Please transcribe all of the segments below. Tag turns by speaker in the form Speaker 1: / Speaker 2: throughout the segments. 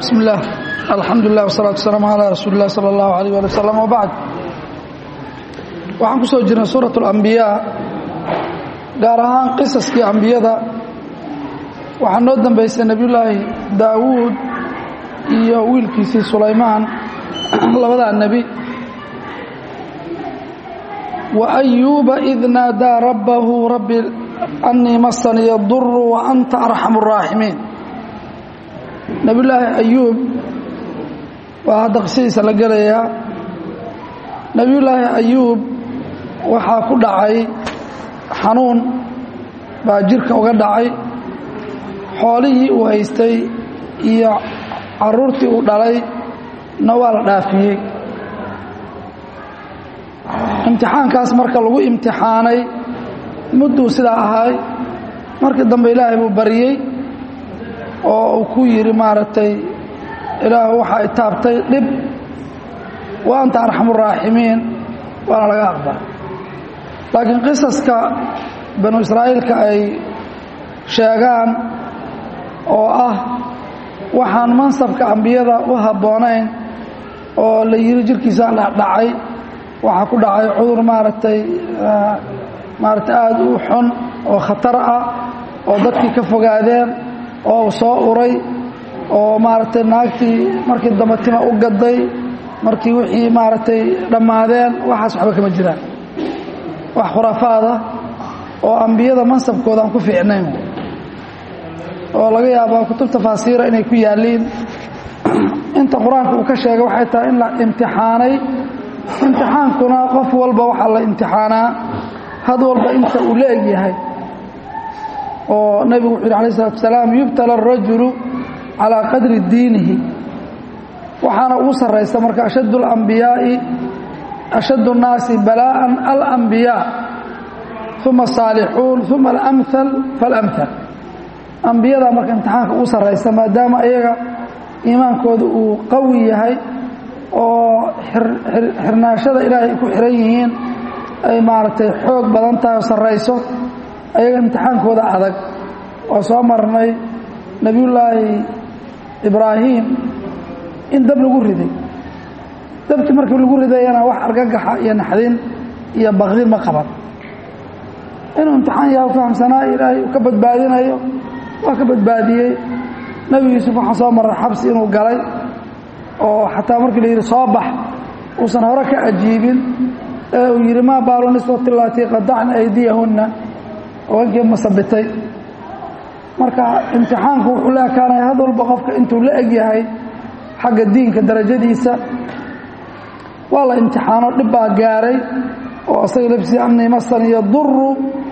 Speaker 1: bismi اllah alxamdu lilah wsalaatu wasalaamu calaa rasuuli اllah salى اllahu alayh ali wasalam wbacd waxaan ku soo jirnay suuraة اlambiyaa gaar ahaan qisaskii ambiyada waxaa noo dambaysay nebiyullaahi daawuud iyo wiilkiisii sulaymaan labadaa nebi wa ayuuba id naadaa rabbahu rabbi anii masaniya duru wa anta arxamu الraaximiin nebiyullaahi ayuub waa hadda qisadiisa la gelayaa nebiyullaahi ayuub waxaa ku dhacay xanuun baa jirka uga dhacay xoolihii uu haystay iyo caruurtii uu dhalay na waa la dhaafiyey imtixaankaas marka lagu imtixaanay mudduu sidaa ahay markii dambe ilaahay buu baryey oo uu ku yidhi maaragtay ilaah waxaa itaabtay dhib wa anta arxamu raaximiin waana laga aqbala laakiin qisaska banu israa'iilka ay sheegaan oo ah waxaan mansabka ambiyada u habboonayn oo la yidhi jirkiisa dhacay waxaa ku dhacay cudur maaragtay maaragtay aada u xun oo khatar ah oo dadkii ka fogaadeen oo soo uray oo maaragtay naagtii markii dambe tima u gaday markii wixii maaragtay dhammaadeen waxaas waxba kama jiraan wax khuraafaada oo ambiyada mansabkooda aan ku fiicnayn oo laga yaaba kutub tafaasiira inay ku yaalliin inta qur-aanka uu ka sheegay waxay tahay in la imtixaanay imtixaankuna qof walba waxaa la imtixaanaa had walba inta uu la eg yahay oo nebigu wuxu yidhi alay isalatu asalaam yubtala arajulu calaa qadri diinihi waxaana ugu sarraysa marka ashaddu alambiyaa'i ashaddu الnaasi balaa'an alambiyaa uma asaalixuun uma alamhal faalamhal ambiyada marka imtixaanka ugu sarraysa maadaama iyaga iimaankooda uu qawi yahay oo xirnaashada ilaahay ku xihan yihiin ay maaragtay xoog badan tahay oo sarrayso ayaga imtixaankooda adag oo soo marnay nebiyullaahi ibraahim in dab lagu riday dabkii markii lagu ridayana wax argagaxa iyo naxdin iyo bakdin ma qaban inuu imtixaan yaha fahamsanaa ilaahay uu ka badbaadinayo waa ka badbaadiyey nebi yuusuf waxaan soo marray xabsi inuu galay oo xataa markii la yidhi soo bax uusan hore ka ajiibin ee uu yidhi maa baalu niswati laatii qadacna aydiyahunna haweenkii masabitay marka imtixaanku wuxuu la ekaanaya had walba qofka intuu la eg yahay xagga diinka darajadiisa waa la imtixaano dhib baa gaaray oo asaga lafsii anii masan iyo duru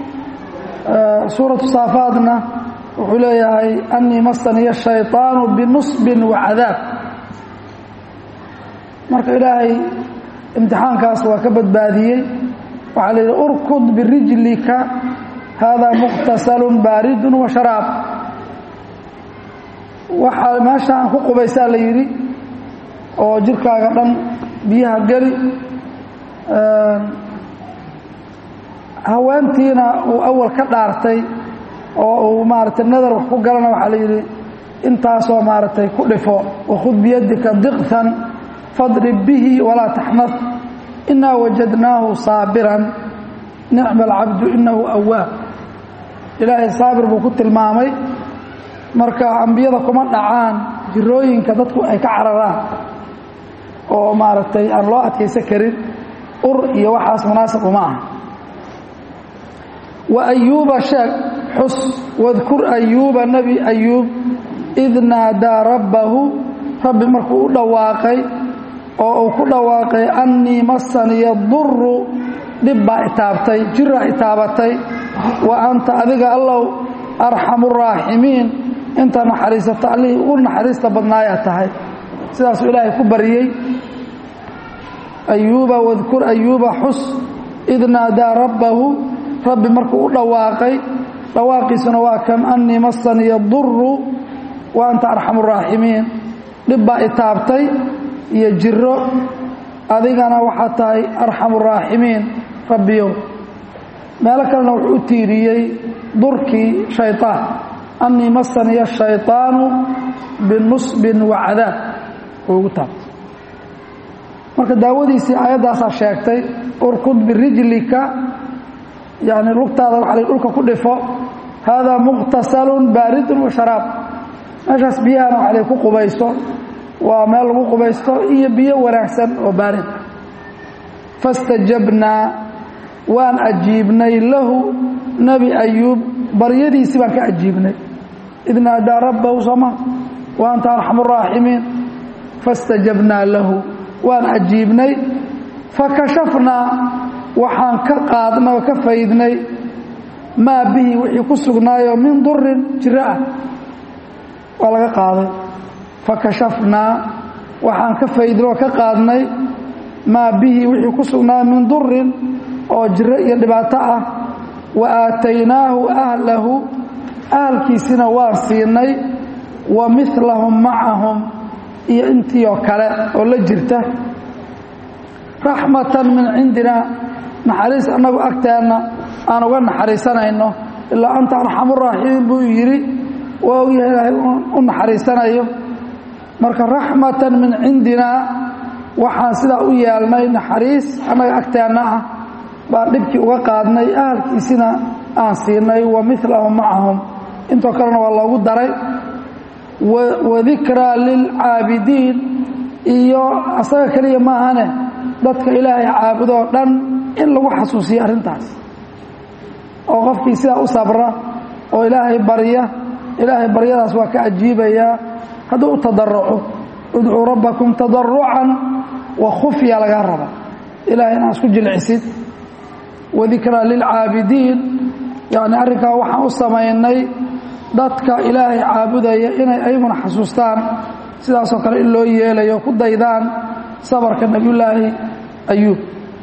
Speaker 1: suuratu saafaadna wuxuu leeyahay anii masaniya shayطaanu binusbin wa cadaab marka ilaahay imtixaankaas waa ka badbaadiyey waxaa la yidhi urkud birijlika haadaa muqtasalun baaridun wa sharaab waxaa meesha aan ku qubaysaa la yidhi oo jirkaaga dhan biyaha geli haweentiina uu awal ka dhaartay oo uu maaragtay nadar wax ku galana waxaa la yidhi intaasoo maaragtay ku dhifo wakhud biyadika diqhan fadrib bihi walaa taxnad inaa wajadnaahu saabiran nicma alcabdu inahu awaab ilaahay saabir buu ku tilmaamay marka ambiyada kuma dhacaan jirooyinka dadku ay ka cararaan oo maaragtay aan loo adkaysan karin ur iyo waxaas munaasab uma aha wa ayuuba sheeg xus wadkur ayuuba nebi ayuub id naadaa rabbahu rabbi markuu u dhawaaqay oo uu ku dhawaaqay annii masaniya duru dhib baa itaabtay jiraa itaabatay wa anta adiga allow arxamu raaximiin inta naxariisata allihii ugu naxariista badnaayaa tahay sidaasuu ilaahay ku baryey ayuuba wadkur ayuuba xus id naadaa rabbahu rabbi markuu u dhawaaqay dhawaaqiisuna waa kan annii masaniya duru wa anta arxamu raaximiin dhib baa itaabtay iyo jiro adigana waxaa tahay arxamu raaximiin rabbiyow meelo kalena wuxuu u tiiriyey durkii shayطaan annii masaniya shayطaanu binusbin wa cadaab ugu taabtay marka daawadiisii aayaddaasaa sheegtay urkud birijlika yani lugtaada waxa la dhulka ku dhifo haadaa muqtasalun baaridun wa sharaab meeshaas biyahana waxa la ku qubaysto waa meel lagu qubaysto iyo biyo wanaagsan oo baarid fastajabnaa waan ajiibnay lahu nebi ayuub baryadiisii baan ka ajiibnay id naadaa rabbahu sooma wa anta arxamu raaximiin fastajabnaa lahu waan ajiibnay fakashafnaa waxaan ka qaadnay oo ka faydnay maa bihi wixii ku sugnaayoo min durin jiro ah waa laga qaaday fakashafnaa waxaan ka faydnay oo ka qaadnay maa bihi wixii ku sugnaayo min durin oo jiro iyo dhibaato ah wa aataynaahu ahlahu ahalkiisina waan siinay wa milahum macahum iyo intii oo kale oo la jirta raxmatan min cindina naxariis annagu agteenna aan uga naxariisanayno ilaa anta arxamuraaxiimiin buu yidhi waa ogyahay ilaahay u naxariisanayo marka raxmatan min cindinaa waxaan sidaa u yeelnay naxariis annaga agteenna ah baan dhibkii uga qaadnay ahalkiisina aan siinay wa milahum macahum intoo kalena waa loogu daray wadikraa lilcaabidiin iyo asaga keliya maahane dadka ilaahay caabudoo dhan in lagu xasuusiyo arrintaas oo qofkii sidaa u sabra oo ilaahay barya ilaahay baryadaas waa ka ajiibayaa hadduu u tadaruco udcuu rabbakum tadarucan wa khufya lagaa raba ilahay inaa isku jilcisid wadikraa lilcaabidiin yacni arrinkaa waxaan u samaynay dadka ilaahay caabudaya inay ayaguna xasuustaan sidaasoo kale in loo yeelayo ku daydaan sabarka nebiyullaahi ayuub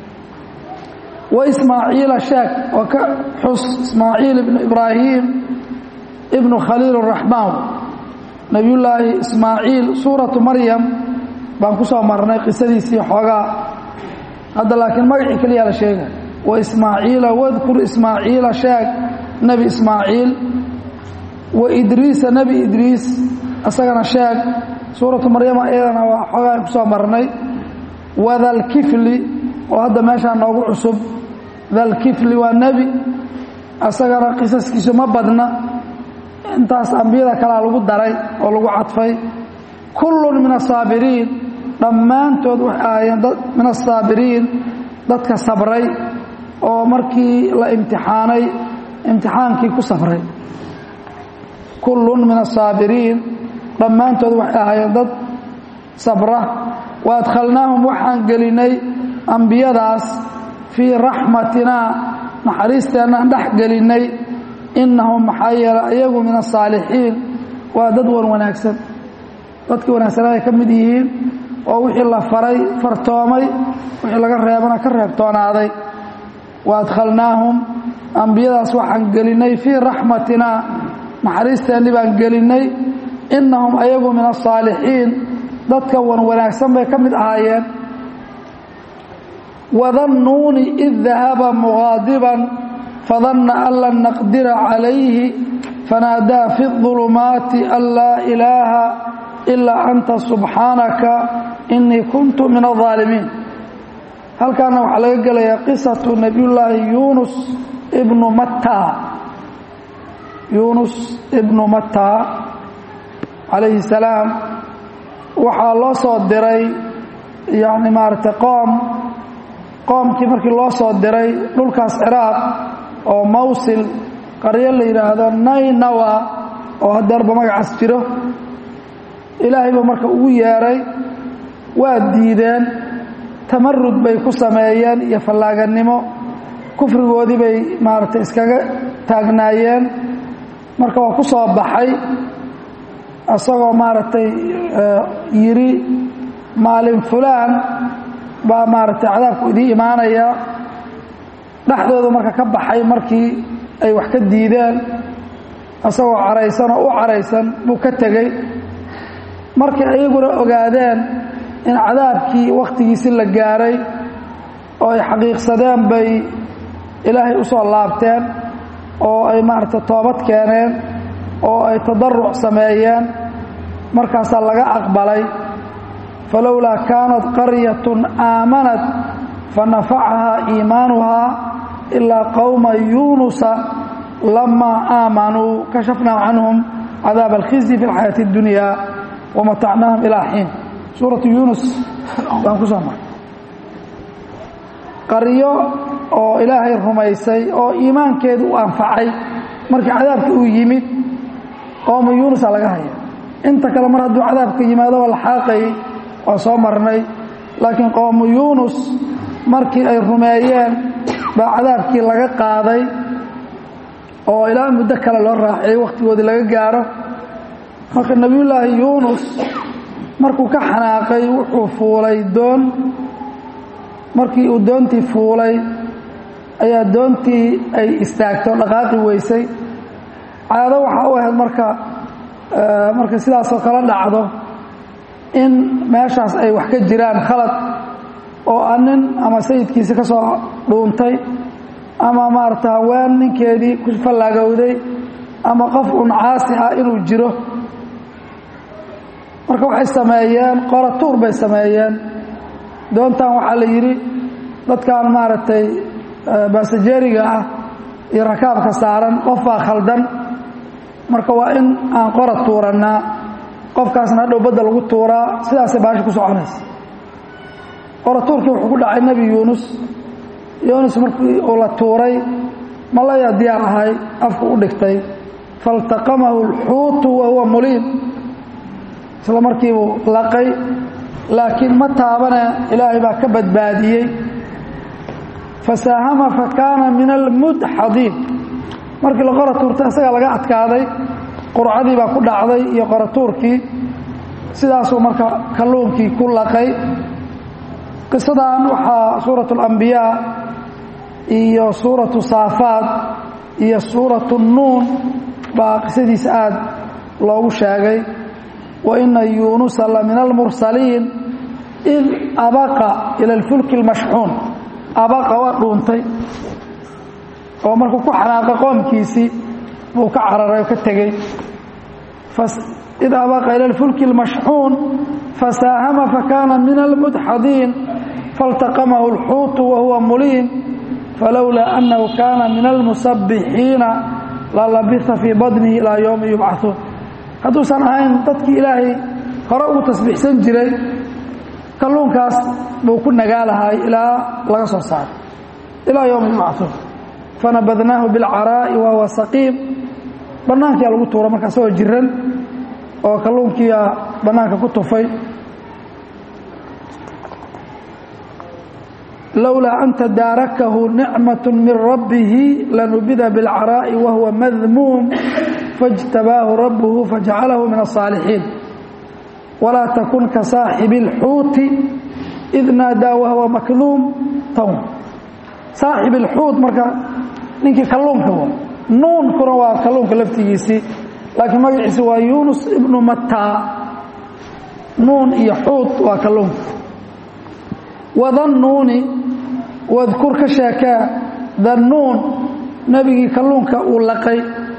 Speaker 1: wa ismaaciila sheeg oo ka xus ismaaciil ibnu ibraahim ibnu khaliil araxmaan nebiyullaahi ismaaciil suuratu maryam baan ku soo marnay qisadiisii xoogaa hadda laakiin magacii keliyaa la sheegay wa ismaaciila wadkur ismaaciila sheeg nebi ismaaciil wa idriisa nebi idriis isagana sheeg suuratu maryama iyadana waa xoogaa ku soo marnay wadalkifli oo hadda meeshaa noogu cusub dalkifli waa nebi isagana qisaskiisu ma badna intaas ambiyada kalea lagu daray oo lagu cadfay kullun min asaabiriin dhammaantood waxay ahaayeen min asaabiriin dadka sabray oo markii la imtixaanay imtixaankii ku sabray kullun min asaabiriin dhammaantood waxay ahaayeen dad sabra wa adkhalnaahum waxaan gelinay ambiyadaas fii raxmatinaa naxariisteennaan dhex gelinnay innahum maxaa yeelay ayagu min asaalixiin waa dad wan wanaagsan dadkii wanaagsanaa ay ka mid yihiin oo wixii la faray fartoomay wixii laga reebana ka reebtoonaaday wa adkhalnaahum ambiyadaas waxaan gelinnay fii raxmatinaa naxariisteenni baan gelinnay innahum ayagu min asaalixiin dadka wan wanaagsan bay ka mid ahaayeen wadannuuni id dahaba muqaadiban fadanna an lan naqdira calayhi fanaadaa fi اظulumaati an laa ilaaha ilaa anta subxaanaka inii kuntu min الظaalimiin halkaana waxaa laga gelayaa qisatu nebiyullaahi yunus ibnu matta yunus ibnu matta calayhi الsalaam waxaa loo soo diray yani maaragtay qoom qoomkii markii loo soo diray dhulkaas ciraaq oo mawsil qaryo la yidhaahdo naynawa oo hadeerba magacaas jiro ilaahay buu marka ugu yeedhay waa diideen tamarud bay ku sameeyeen iyo fallaaganimo kufrigoodii bay maaragtay iskaga taagnaayeen marka waa ku soo baxay isagoo maaragtay yidhi maalin fulaan baa maaragtay cadaabku idii imaanaya dhexdooda marka ka baxay markii ay wax ka diideen isagoo caraysan oo u caraysan buu ka tegey markay ayaguna ogaadeen in cadaabkii wakhtigiisi la gaaray oo ay xaqiiqsadeen bay ilaahay u soo laabteen oo ay maaragtay toobad keeneen oo ay tadaruc sameeyeen markaasaa laga aqbalay falowlaa kaanat qaryatun aamanat fanafacahaa iimaanuhaa ilaa qowma yuunusa lamaa aamanuu kashafnaa canhum cadaab alkhizyi fi lxayaati اddunya wamatacnaahum ilaa xiin suuratu yuunus baan ku soo maray qaryo oo ilaahay rumaysay oo iimaankeedu u anfacay markii cadaabka uu yimid qowma yuunusa laga haya inta kale mar hadduu cadaabka yimaado waa la xaaqayay waa soo marnay laakiin qowmu yuunus markii ay rumeeyeen baa cadaabkii laga qaaday oo ilaa muddo kale loo raaciyey wakhtigoodii laga gaaro marka nebiyullaahi yuunus markuu ka xanaaqay wuxuu fuulay doon markii uu doontii fuulay ayaa doontii ay istaagto dhaqaaqi weysay caado waxaa u ahayd marka marka sidaasoo kala dhacdo in meeshaas ay wax ka jiraan khalad oo a nin ama sayidkiisi ka soo dhuuntay ama maarata haween ninkeedii ku fallaagowday ama qof un caasi ah inuu jiro marka waxay sameeyeen qoratuur bay sameeyeen doontan waxaa la yidhi dadkan maaragtay basajeeriga ah iyo rakaabka saaran qof baa khaldan marka waa in aan qora tuurannaa qofkaasna hadhow badda lagu tuuraa sidaasay baasha ku soconaysa qoratuurkii wuxuu ku dhacay nebi yuunus yuunus markii uu la tuuray malayaa diyaar ahay afku u dhigtay faltaqamahu alxuutu wa huwa muliim isla markiibuu laqay laakiin ma taabane ilaahay baa ka badbaadiyey fasaahama fa kaana min almudxadiin markii la qora tuurtay isagaa laga adkaaday qurcadii baa ku dhacday iyo qoratuurkii sidaasuu marka kalluunkii ku laqay qisadan waxaa suuratu alambiyaa iyo suuratu saafaad iyo suuratu nuun baa qisadiisa aad loogu sheegay wa ina yuunusa la min almursaliin id abaqa ila alfulki اlmashxuun abaqa waa dhuuntay oo markuu ku xanaaqay qoomkiisii buu ka cararay oo ka tegey id abaqa ila alfulki اlmashxuun fasaahama fakaana min almudxadiin faltaqamahu اlxuutu wahuwa muliim falowlaa annahu kaana min almusabbixiina lalabisa fii badnihi ilaa yowmi yubcahuun hadduusan ahayn dadkii ilaahay hore ugu tasbiixsan jiray kalluunkaas buu ku nagaalahay ilaa laga soo saaro ilaa yowmi yubcahuun fanabadnaahu bilcaraa'i wahuwa saqiim bannaankiyaa lagu tuura marka asagoo jiran oo kalluunkiiyaa bannaanka ku tufay lowlaa an tadaarakahu nicmaة min rabbihi lanubida biاlcaraa'i wahuwa madmuum faاjtabaahu rabbuhu fajcalahu min الصaalixiin walaa takun ka saaxibi اlxuuti id naadaa wahuwa makduum town saaxib اlxuut marka ninkii kalluunka wa nuunkuna waa kalluunka laftigiisii laakiin magaciisi waa yunus ibnu mataa nuun iyo xuut waa kalluunka wadannuuni wadkur ka sheekee dannuun nebigii kalluunka uu laqay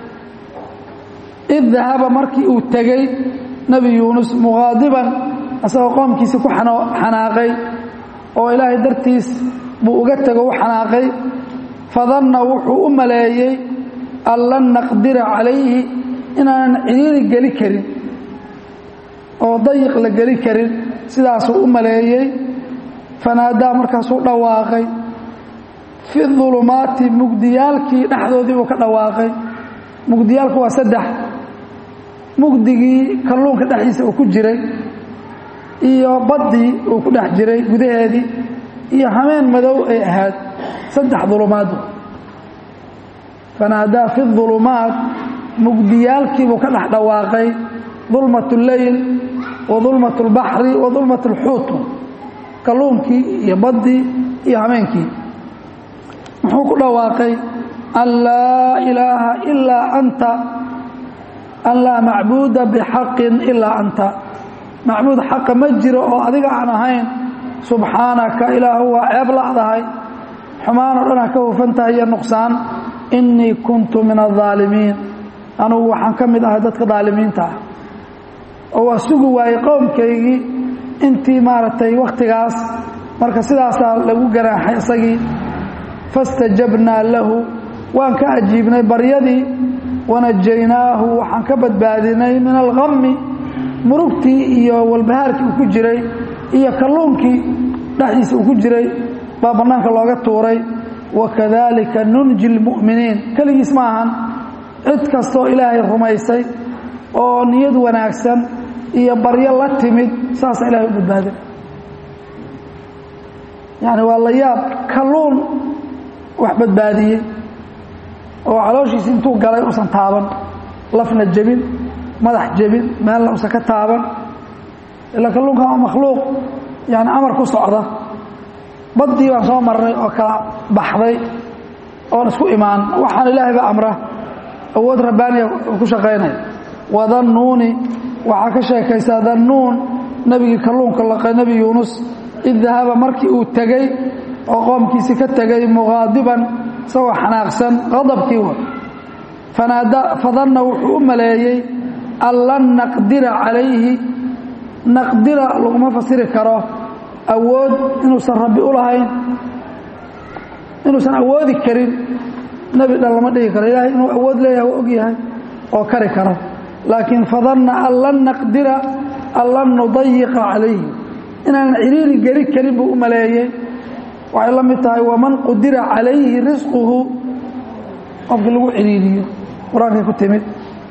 Speaker 1: id dahaba markii uu tegey nebi yuunus muqaadiban asagoo qoomkiisii ku xanaaqay oo ilaahay dartiis buu uga tego u xanaaqay fadanna wuxuu u maleeyey an lan naqdira calayhi inaanan cidhiiri geli karin oo dayiq la geli karin sidaasuu u maleeyey fanaadaa markaasuu dhawaaqay fi dulumaati mugdiyaalkii dhexdoodii buu ka dhawaaqay mugdiyaalku waa saddex mugdigii kalluunka dhexdiisa uu ku jiray iyo baddii uu ku dhex jiray gudaheedii iyo hameen madow ay ahayd saddex dulumaadu fanaadaa fi dulumaat mugdiyaalkiibuu ka dhex dhawaaqay dulmat اleyl wa dulmat اlbaxri wa dulmat اlxuut kalluunkii iyo baddii iyo hameenkii muxuu ku dhawaaqay an laa ilaaha ilaa anta an laa macbuuda bixaqin ilaa anta macbuud xaqa ma jiro oo adiga aan ahayn subxaanaka ilaahu waa ceeb la'dahay xumaanoo dhanaa ka hufan tahay iyo nuqsaan innii kuntu min aلظaalimiin anugu waxaan ka mid ahay dadka daalimiinta ah oo waa sugi waayey qowmkaygii intii maaragtay wakhtigaas marka sidaasaa lagu ganaaxay isagii fastajabnaa lahu waan ka ajiibnay baryadii wanajaynaahu waxaan ka badbaadinay min alhammi murugtii iyo walbahaarkii uu ku jiray iyo kalluunkii dhexdiisa uu ku jiray baa bannaanka looga tuuray wakadalika nunji lmu'miniin keligiis ma ahan cid kastoo ilaahay rumaysay oo niyad wanaagsan iyo baryo la timid saasa ilahay u badbaadin yani waa la yaab kalluun wax badbaadiyey oo calooshiisi intuu galay usan taaban lafna jebin madax jebin meelna usan ka taaban ila kalluunkan waa makhluuq yani amar ku socda baddii baan soo marnay oo kala baxday oon isku imaan waxaan ilaahay ba amra awood rabbaaniya uu ku shaqaynaya wadannuuni waxaa ka sheekaysaa dannuun nebigii kalluunka laqay nebi yuunus id dahaba markii uu tegey oo qoomkiisii ka tegey muqaadiban isagoo xanaaqsan qadabkii wa fadanna wuxuu u maleeyey an lan naqdira calayhi naqdira laguma fasiri karo awood inuusan rabbi u lahayn inuusan awoodi karin nebi dhan lama dhigi karo ilaahay inuu awood leeyahay waa og yahay oo kari kara laakiin fadanna an lan naqdira an lan nudayiqa calayhi inaanan ciriiri geli karin buu u maleeyey waxay la mid tahay waman qudira calayhi risquhu qofkii lagu ciriiriyo qur-aankay ku timid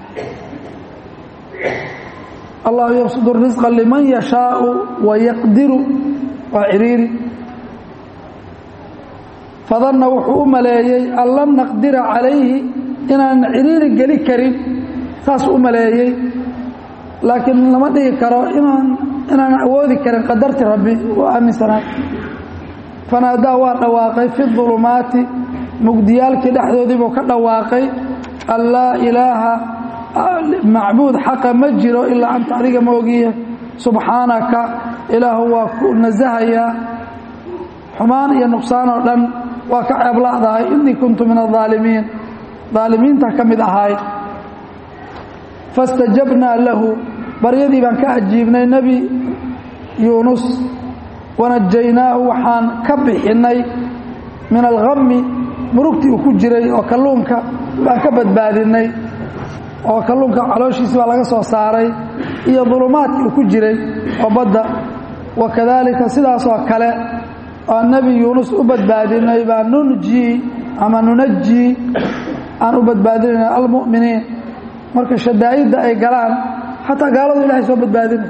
Speaker 1: allahu yabsud risqa liman yashaau wayaqdiru waa ciriiri fadanna wuxuu u maleeyey an lan naqdira calayhi inaanan ciriiri geli karin saasuu u maleeyey laakiin lama dhigi karo inaan inaanan awoodi karin qadarti rabbi u aaminsanaay fanaadaa waa dhawaaqay fi ulumaati mugdiyaalkii dhexdoodiibuu ka dhawaaqay an laa ilaaha macbuud xaqa ma jiro ilaa anta adiga ma ogiye subxaanaka ilaahu waa ku nasahayaa xumaan iyo nuqsaan oo dhan waa ka ceebla'dahay innii kuntu min aaalimiin aalimiinta ka mid ahaay fastajabnaa lahu baryadii baan ka ajiibnay nebi yuunus wanajaynaahu waxaan ka bixinnay min alhammi murugtii uu ku jiray oo kalluunka baan ka badbaadinay oo kalluunka calooshiisi baa laga soo saaray iyo dulumaadkii uu ku jiray oo badda wakadaalika sidaasoo kale oo nebi yuunus u badbaadinay baa nunjii ama nunajii aan u badbaadinayna almu'miniin marka shadaa'idda ay galaan xataa gaaladu ilahay soo badbaadinay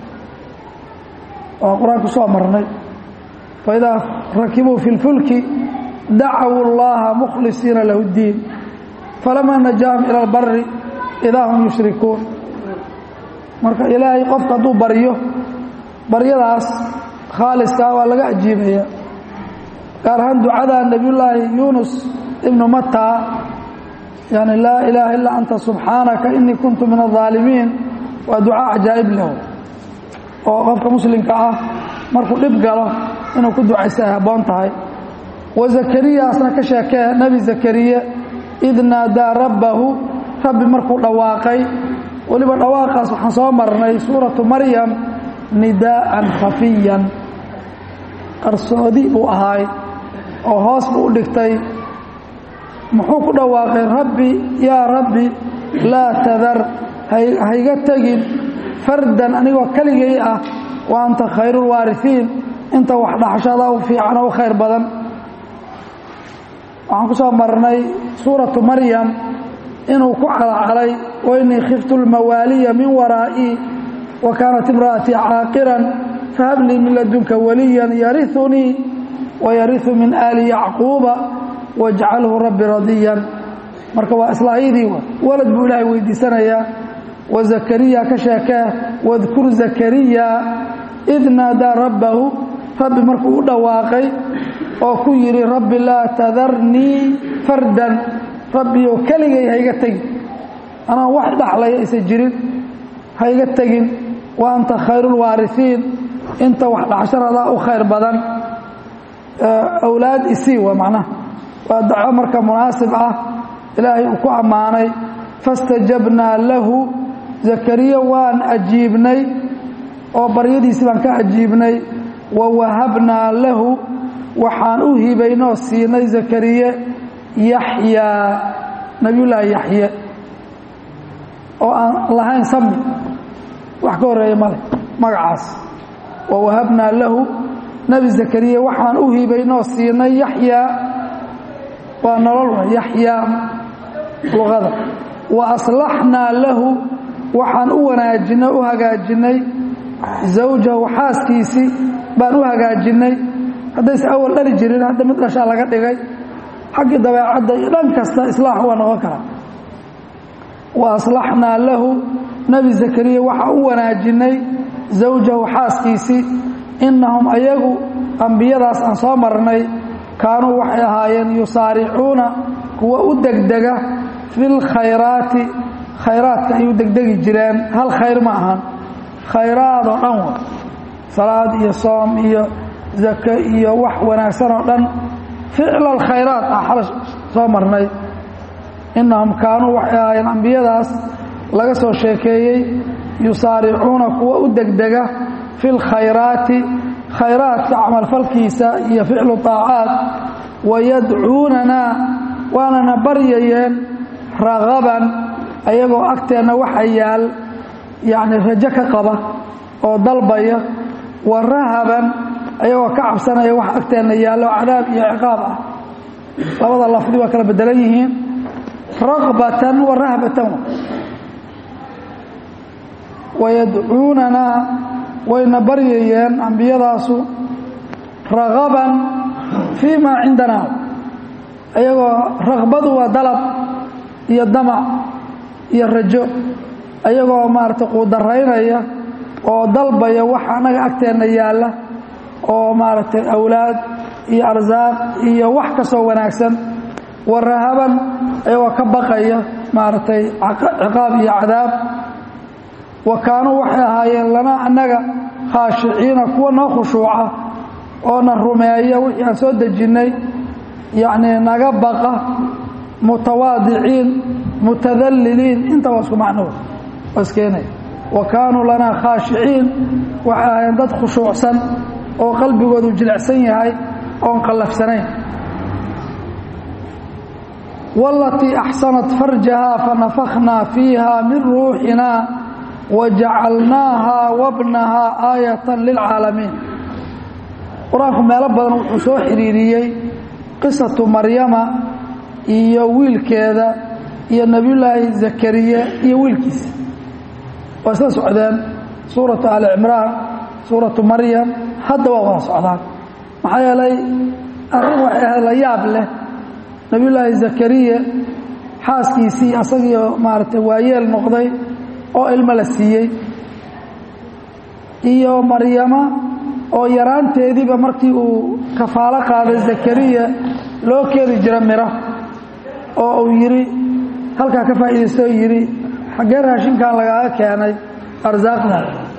Speaker 1: oo qur-aanku soo marnay faidaa rakibuu fi lfulki dacawu اllaha mukhlisiina lahu اddiin falamaa najaahum ila اlbari idaa hum yushrikuun marka ilaahay qofka hadduu baryo baryadaas khaaliskaa waa laga ajiibaya gaar ahaan ducada nebiyullaahi yuunus ibnu mataa yani laa ilaaha illaa anta subxaanaka inii kuntu min aaalimiin waa duca cajaa'ib leh oo qofka muslimka ah markuu dhib galo inuu ku ducaysa ay habboon tahay wa zakariya asna ka sheekee nebi zakariye id naadaa rabbahu rabbi markuu dhawaaqay weliba dhawaaqaas waxaan soo marnay suuratu maryam nidaa'an khafiyan qarsoodi buu ahaay oo hoos buu u dhigtay muxuu ku dhawaaqay rabbi yaa rabbi laa tadar hayga tegin fardan anigoo keligay ah wa anta khayruulwaarifiin inta wax dhaxashada u fiican oo u khayr badan waxaan ku soo marnay suuratu maryam inuu ku calacalay wainii khiftu lmawaaliya min waraa'ii wa kaanat imra'atii caaqiran fahablii min ladunka waliyan yariunii wayariu min aali yacquuba wajcalhu rabbi radiyan marka waa islaayadii walad buu ilaahay weydiisanayaa wa zakariya ka sheekee wadkur zakariya id naadaa rabbahu rabbi markuu u dhawaaqay oo ku yidhi rabbi laa tadarnii fardan rabbiyow keligay hayga tegin anaan wax dhaxlaya aysan jirin hayga tegin wa anta khayruulwaarifiin inta wax dhaxsharadaa u khayr badan awlaad isii waa macnaha waa daco marka munaasib ah ilaahay uu ku ammaanay fastajabnaa lahu zakariya waan ajiibnay oo baryadiisii baan ka ajiibnay wa wahabnaa lahu waxaan u hibaynoo siinay zakariye yaxyaa nabiyullaahi yaxye oo aan lahayn sami wax ka horeeya male magacaas wa wahabnaa lahu nebi zakariya waxaan u hibaynoo siinay yaxyaa waa nolol yaxyaa luqada wa aslaxnaa lahu waxaan u wanaajinay u hagaajinay zawjahu xaaskiisii baan u hagaajinay haddayse awal dhali jirin hadda mid dhashaa laga dhigay xaggii dabeecadda iyo dhan kasta islaax waa noqon karaa wa aslaxnaa lahu nebi zakariya waxaa u wanaajinay zawjahu xaaskiisii innahum ayagu ambiyadaas aan soo marnay kaanuu waxay ahaayeen yusaaricuuna kuwa u degdega fi lkhayraati khayraadka ay u degdegi jireen hal khayr ma ahan khayraadoo dhan wa salaad iyo soom iyo zake iyo wax wanaagsan oo dhan ficla alkhayraat ah xala soo marnay innahum kaanuu waxay ahaayeen ambiyadaas laga soo sheekeeyey yusaaricuuna kuwa u degdega fi lkhayraati khayraadka camalfalkiisa iyo ficlu طaacaat wayadcuunanaa waanana baryayeen ragaban ayagoo agteenna waxa yaal yacni rajo ka qaba oo dalbaya wa rahaban ayagoo ka cabsanaya wax agteenna yaallo cadaab iyo ciqaab ah labada lafdi waa kala bedelan yihiin ragbatan wa rahbatan wayadcuunanaa wayna baryayeen ambiyadaasu ragaban fii maa cindanaa ayagoo ragbadu waa dalab iyo damac iyo rajo ayagoo maaragtay quudaraynaya oo dalbaya wax annaga agteenna yaalla oo maaragtay awlaad iyo arsaaq iyo wax kastoo wanaagsan wa rahaban ayagoo ka baqaya maaragtay ciqaab iyo cadaab wa kaanuu waxay ahaayeen lana annaga khaashiciina kuwa noo khushuuca oo na rumeeya wixii aan soo dejinnay yacnii naga baqa mutawaadiciin mutadalliliin intaba isku macnood waa iskeenaya wa kaanuu lanaa khaashiciin waxay ahaayeen dad khushuucsan oo qalbigoodu jilicsan yahay oon qallafsanayn walatii axsanat farjahaa fanafakhnaa fiiha min ruuxinaa wajacalnaahaa wabnahaa aayatan lilcaalamiin qur-aanku meelo badan wuxuu soo xidhiiriyey qisatu maryama iyo wiilkeeda iyo nebiyullaahi zakariya iyo wiilkiisa waa isla socdeen suuratu ali cimraan suuratu maryam hadda waa wada socdaan maxaa yeelay arrin waxay ahayd la yaab leh nebiyullaahi zakariya xaaskiisii asagiio maaragtay waayeel noqday oo ilmo la siiyey iyo maryama oo yaraanteediiba markii uu kafaalo qaaday zakariya loo keeni jira miro oo uu yidhi halkaa ka faa'iidaysto yidhi xaggee raashinkan lagaaga keenay arsaaqda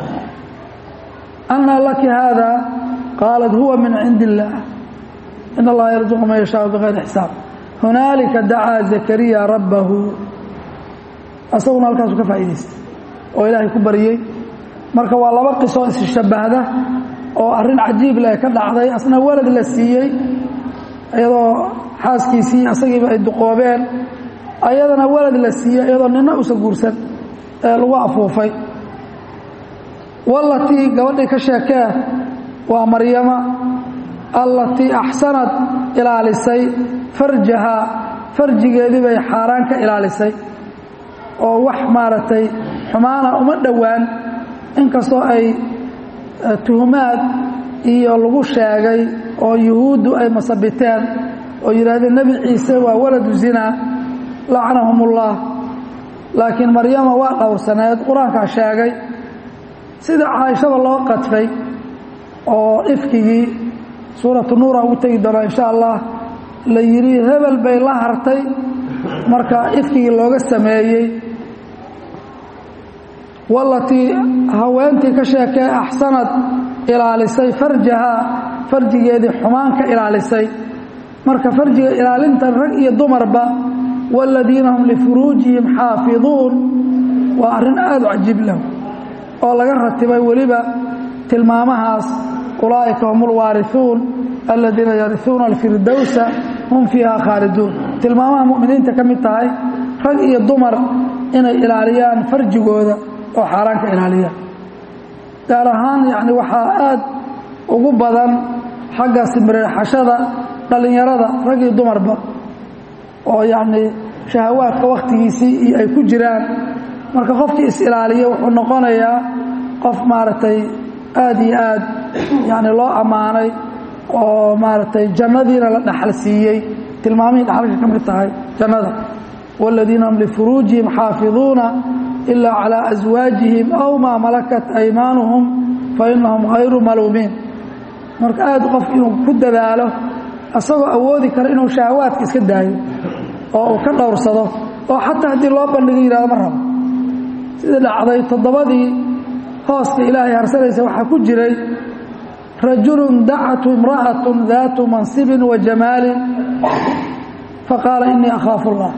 Speaker 1: annaa laki haada qaalat huwa min cindi illaah in allaha yarzuqu man yashaau bikayri xisaab hunaalika dacaa zakariya rabbahu asaguna halkaasu ka faa'iidaystay oo ilaahay ku baryey marka waa laba qisoo isshabahda oo arrin cajiib leh ka dhacday asna walad la siiyey iyadoo xaaskiisii asagiiba ay duqoobeen ayadana walad la siiyey iyadoo nina usa guursan ee lagu afuufay walatii gabadhii ka sheekee waa maryama allatii axsanad ilaalisay farjahaa farjigeedii bay xaaraan ka ilaalisay oo wax maaragtay xumaana uma dhowaan inkastoo ay tuhumaad iyo lagu sheegay oo yuhuuddu ay masabiteen oo yidhaahdeen nebi ciise waa waladu zinaa lacnahum ullah laakiin maryama waa dhowrsaneed qur-aankaa sheegay sida caaishada loo qadfay oo ifkigii suuratu nuura ugu tegi doonaa insha allah la yidhi hebel bay la hartay marka ifkigii looga sameeyey walatii haweentii ka sheekee axsanad ilaalisay farjahaa farjigeedii xumaan ka ilaalisay marka farjiga ilaalinta rag iyo dumarba waaladiina hum lifuruujihim xaafiduun waa arrin aada u cajiib lahu oo laga ratibay weliba tilmaamahaas ulaa'ika hum ulwaarihuun aladiina yarihuuna alfirdowsa hum fiiha khaaliduun tilmaamaha mu'miniinta ka mid tahay rag iyo dumar inay ilaaliyaan farjigooda oo xaaraan ka ilaaliyaan gaar ahaan yacni waxaa aad ugu badan xagga simreexashada dhallinyarada rag iyo dumarba oo yacnii shahawaadka wakhtigiisii iyo ay ku jiraan marka qofkii is-ilaaliya wuxuu noqonayaa qof maaragtay aad iyo aad yacni loo ammaanay oo maaragtay jannadiina la dhaxal siiyey tilmaamihii dhaxalka ka mid tahay jannada waaladiina hum lifuruujihim xaafiduuna ilaa calaa aswaajihim aw maa malakat aymaanuhum fa innahum hayru maluumiin marka aad qof inuu ku dadaalo isagoo awoodi kara inuu shahawaadka iska daayo oo uu ka dhowrsado oo xataa haddii loo bandhigo yidhahdo ma rabo sidii dhacday toddobadii hooska ilaahay harsanaysa waxaa ku jiray rajulun dacatu imra'atun daatu mansibin wa jamaalin faqaala innii akhaafu allah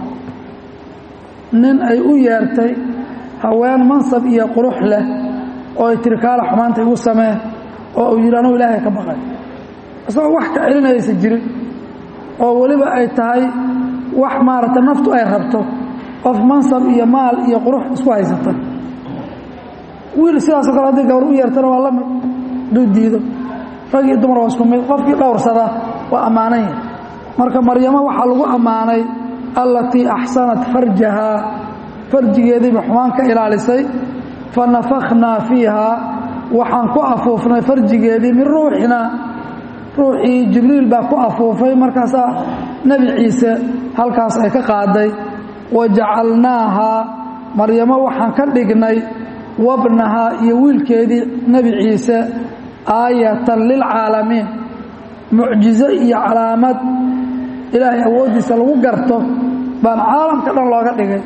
Speaker 1: nin ay u yeertay haween mansab iyo qurux leh oo ay tiri kaala xumaanta igu samee oo uu yidhi anugu ilaahay ka baqay isagoo wax ka celinaysa jirin oo weliba ay tahay wax maaragtay naftu ay rabto qof mansab iyo maal iyo qurux isku haysata wiil sidaasoo kale haddii gabar u yeertana waa la mid hadduu diido rag iyo dumar waa isku mid qofkii dhowrsada waa ammaanan yahay marka maryamo waxaa lagu ammaanay allatii axsanat farjahaa farjigeediiba xumaan ka ilaalisay fa nafakhnaa fiihaa waxaan ku afuufnay farjigeedii min ruuxinaa ruuxii jibriil baa ku afuufay markaasaa nebi ciise halkaas ay ka qaaday wa jacalnaahaa maryamo waxaan ka dhignay wabnahaa iyo wiilkeedii nebi ciise aayatan lilcaalamiin mucjizo iyo calaamad ilaahay awooddiisa lagu garto baan caalamka dhan looga dhigay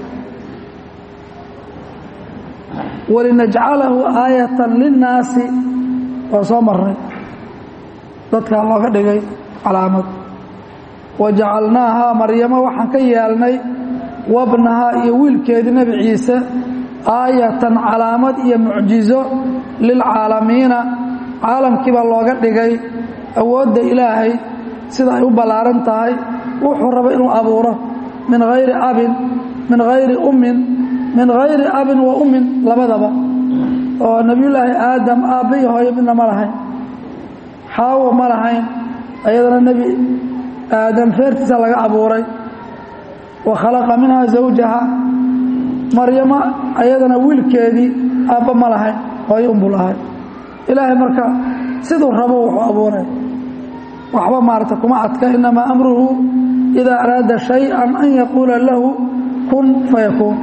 Speaker 1: walinajcalahu aayatan linnaasi waa soo marnay dadkaa looga dhigay calaamad wa jacalnaahaa maryamo waxaan ka yeelnay wabnahaa iyo wiilkeedii nebi ciise aayatan calaamad iyo mucjizo lilcaalamiina caalamkii baa looga dhigay awoodda ilaahay sida ay u ballaaran tahay wuxuu raba inuu abuuro min hayri abin min hayri ummin min hayri abin wa ummin labadaba oo nebiyullaahi aadam aabba iyo hooyo midna ma lahayn xaawo ma lahayn ayadana nebi aadam feertiisa laga abuuray wa khalaqa minhaa zawjaha maryamo ayadana wiilkeedii aabba ma lahayn hooyo unbuu lahay ilaahay marka siduu rabo wuxuu abuuray waxba maarata kuma adka inamaa amruhu idaa araada shay-an an yaquula lahu kun fayakuun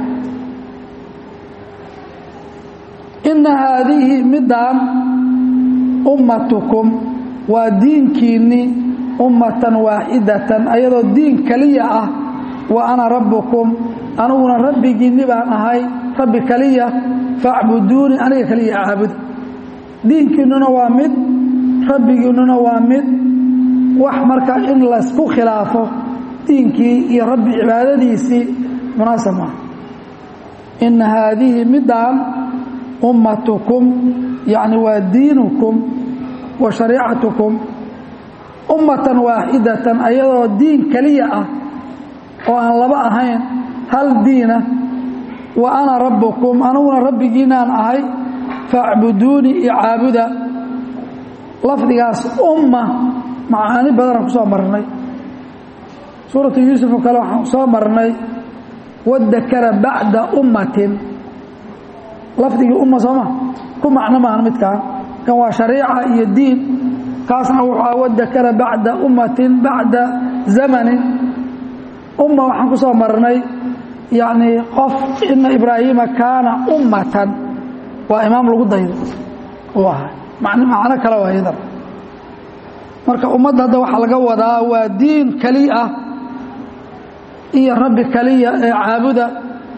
Speaker 1: inna haadihi midaan ummatukum waa diinkiinnii ummatan waaxidatan ayadoo diin keliya ah wa ana rabbukum aniguna rabbigiinni baan ahay rabbi keliya facbuduuni aniga keliya caabuda diinkiinnuna waa mid rabbigiinnuna waa mid wax marka in laysku khilaafo diinkii iyo rabbi cibaadadiisii munaasab maaha inna haadihi midaan ummatukum yacni waa diinukum wa shariicatukum ummatan waaxidatan ayadoo diin keliya ah oo aan laba ahayn hal diina wa ana rabbukum aniguna rabbigiinaan ahay facbuduunii iyo caabuda lafdigaas umma macaani badanaan ku soo marnay suuratu yuusuf oo kale waxaan soo marnay wadakara bacda ummatin lafdigii umma sooma ku macno maahan midkaan kan waa shariica iyo diin kaasna wuxuu wadakara bacda ummatin bacda zamanin umma waxaan ku soo marnay yacni qof ina ibraahiima kaana ummatan waa imaam lagu daydo uu ahay macno kale waa iyadan marka ummadda hadda waxaa laga wadaa waa diin keli ah iyo rabbi keliya ee caabuda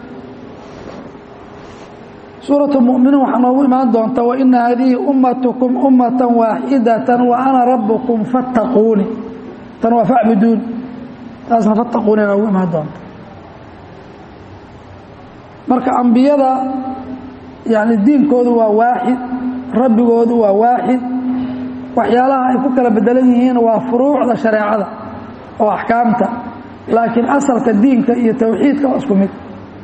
Speaker 1: suuratu mu'miniin waxaa noogu imaan doonta waina haadihi ummatukum ummatan waaxidatan wa ana rabbukum fattaquuni tan waa facbuduuni taasna fattaquuni noogu imaan doonta marka ambiyada yani diinkoodu waa waaxid rabbigoodu waa waaxid waxyaalaha ay ku kala bedelan yihiin waa furuucda shareecada oo axkaamta laakiin asalka diinka iyo towxiidka waa isku mid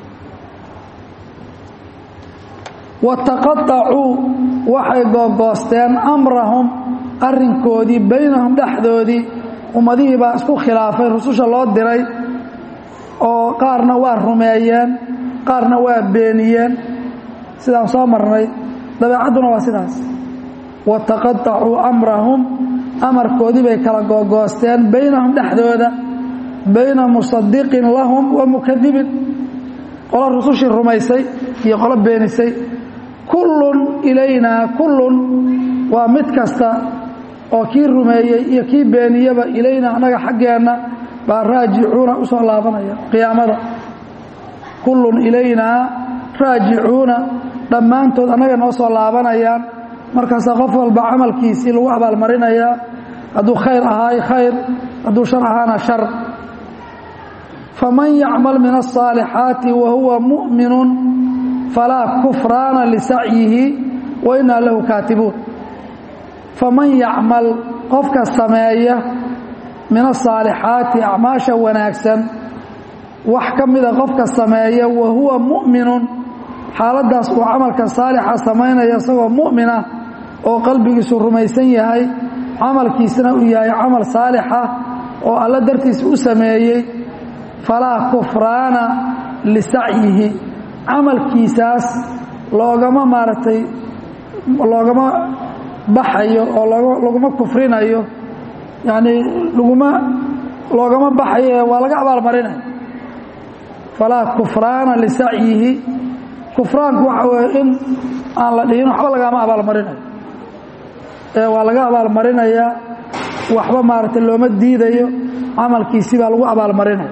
Speaker 1: wataqaطacuu waxay googoosteen amrahum arrinkoodii baynahum dhexdoodii ummadihii baa isku khilaafay rususha loo diray oo qaarna waa rumeeyeen qaarna waa beeniyeen sidaan soo marnay dabeecadduna waa sidaas wataqaطacuu amrahum amarkoodii bay kala googoosteen baynahum dhexdooda bayna musadiqin lahum wa mukadibin qolo rusushii rumaysay iyo qolo beenisay kullun ilaynaa kullun waa mid kasta oo kii rumeeyey iyo kii beeniyaba ilaynaa annaga xaggeenna baa raajicuuna u soo laabanaya qiyaamada kullun ilaynaa raajicuuna dhammaantood annaga noo soo laabanayaan markaasaa qof walba camalkiisii lagu abaalmarinayaa hadduu khayr ahaay khayr hadduu shar ahaana shar faman yacmal min الصaalixaati wa huwa muؤminu falaa kufraana lisacyihi wa inaa lahu kaatibuun faman yacmal qofka sameeya min asaalixaati acmaasha wanaagsan wax ka mida qofka sameeya wa huwa mu'minun xaaladdaas uu camalka saalixa samaynaya isagoo mu'mina oo qalbigiisu rumaysan yahay camalkiisana uu yahay camal saalixa oo alla dartiisa u sameeyey falaa kufraana lisacyihi camalkiisaas loogama maaragtay loogama baxayo oo laguma kufrinayo yacnii laguma loogama baxayo waa laga abaalmarinayo falaa kufraana lisacyihi kufraanku waxa weeye in aan la dhihin waxba lagama abaalmarinayo ee waa laga abaalmarinayaa waxba maaragtay looma diidayo camalkiisii baa lagu abaalmarinaya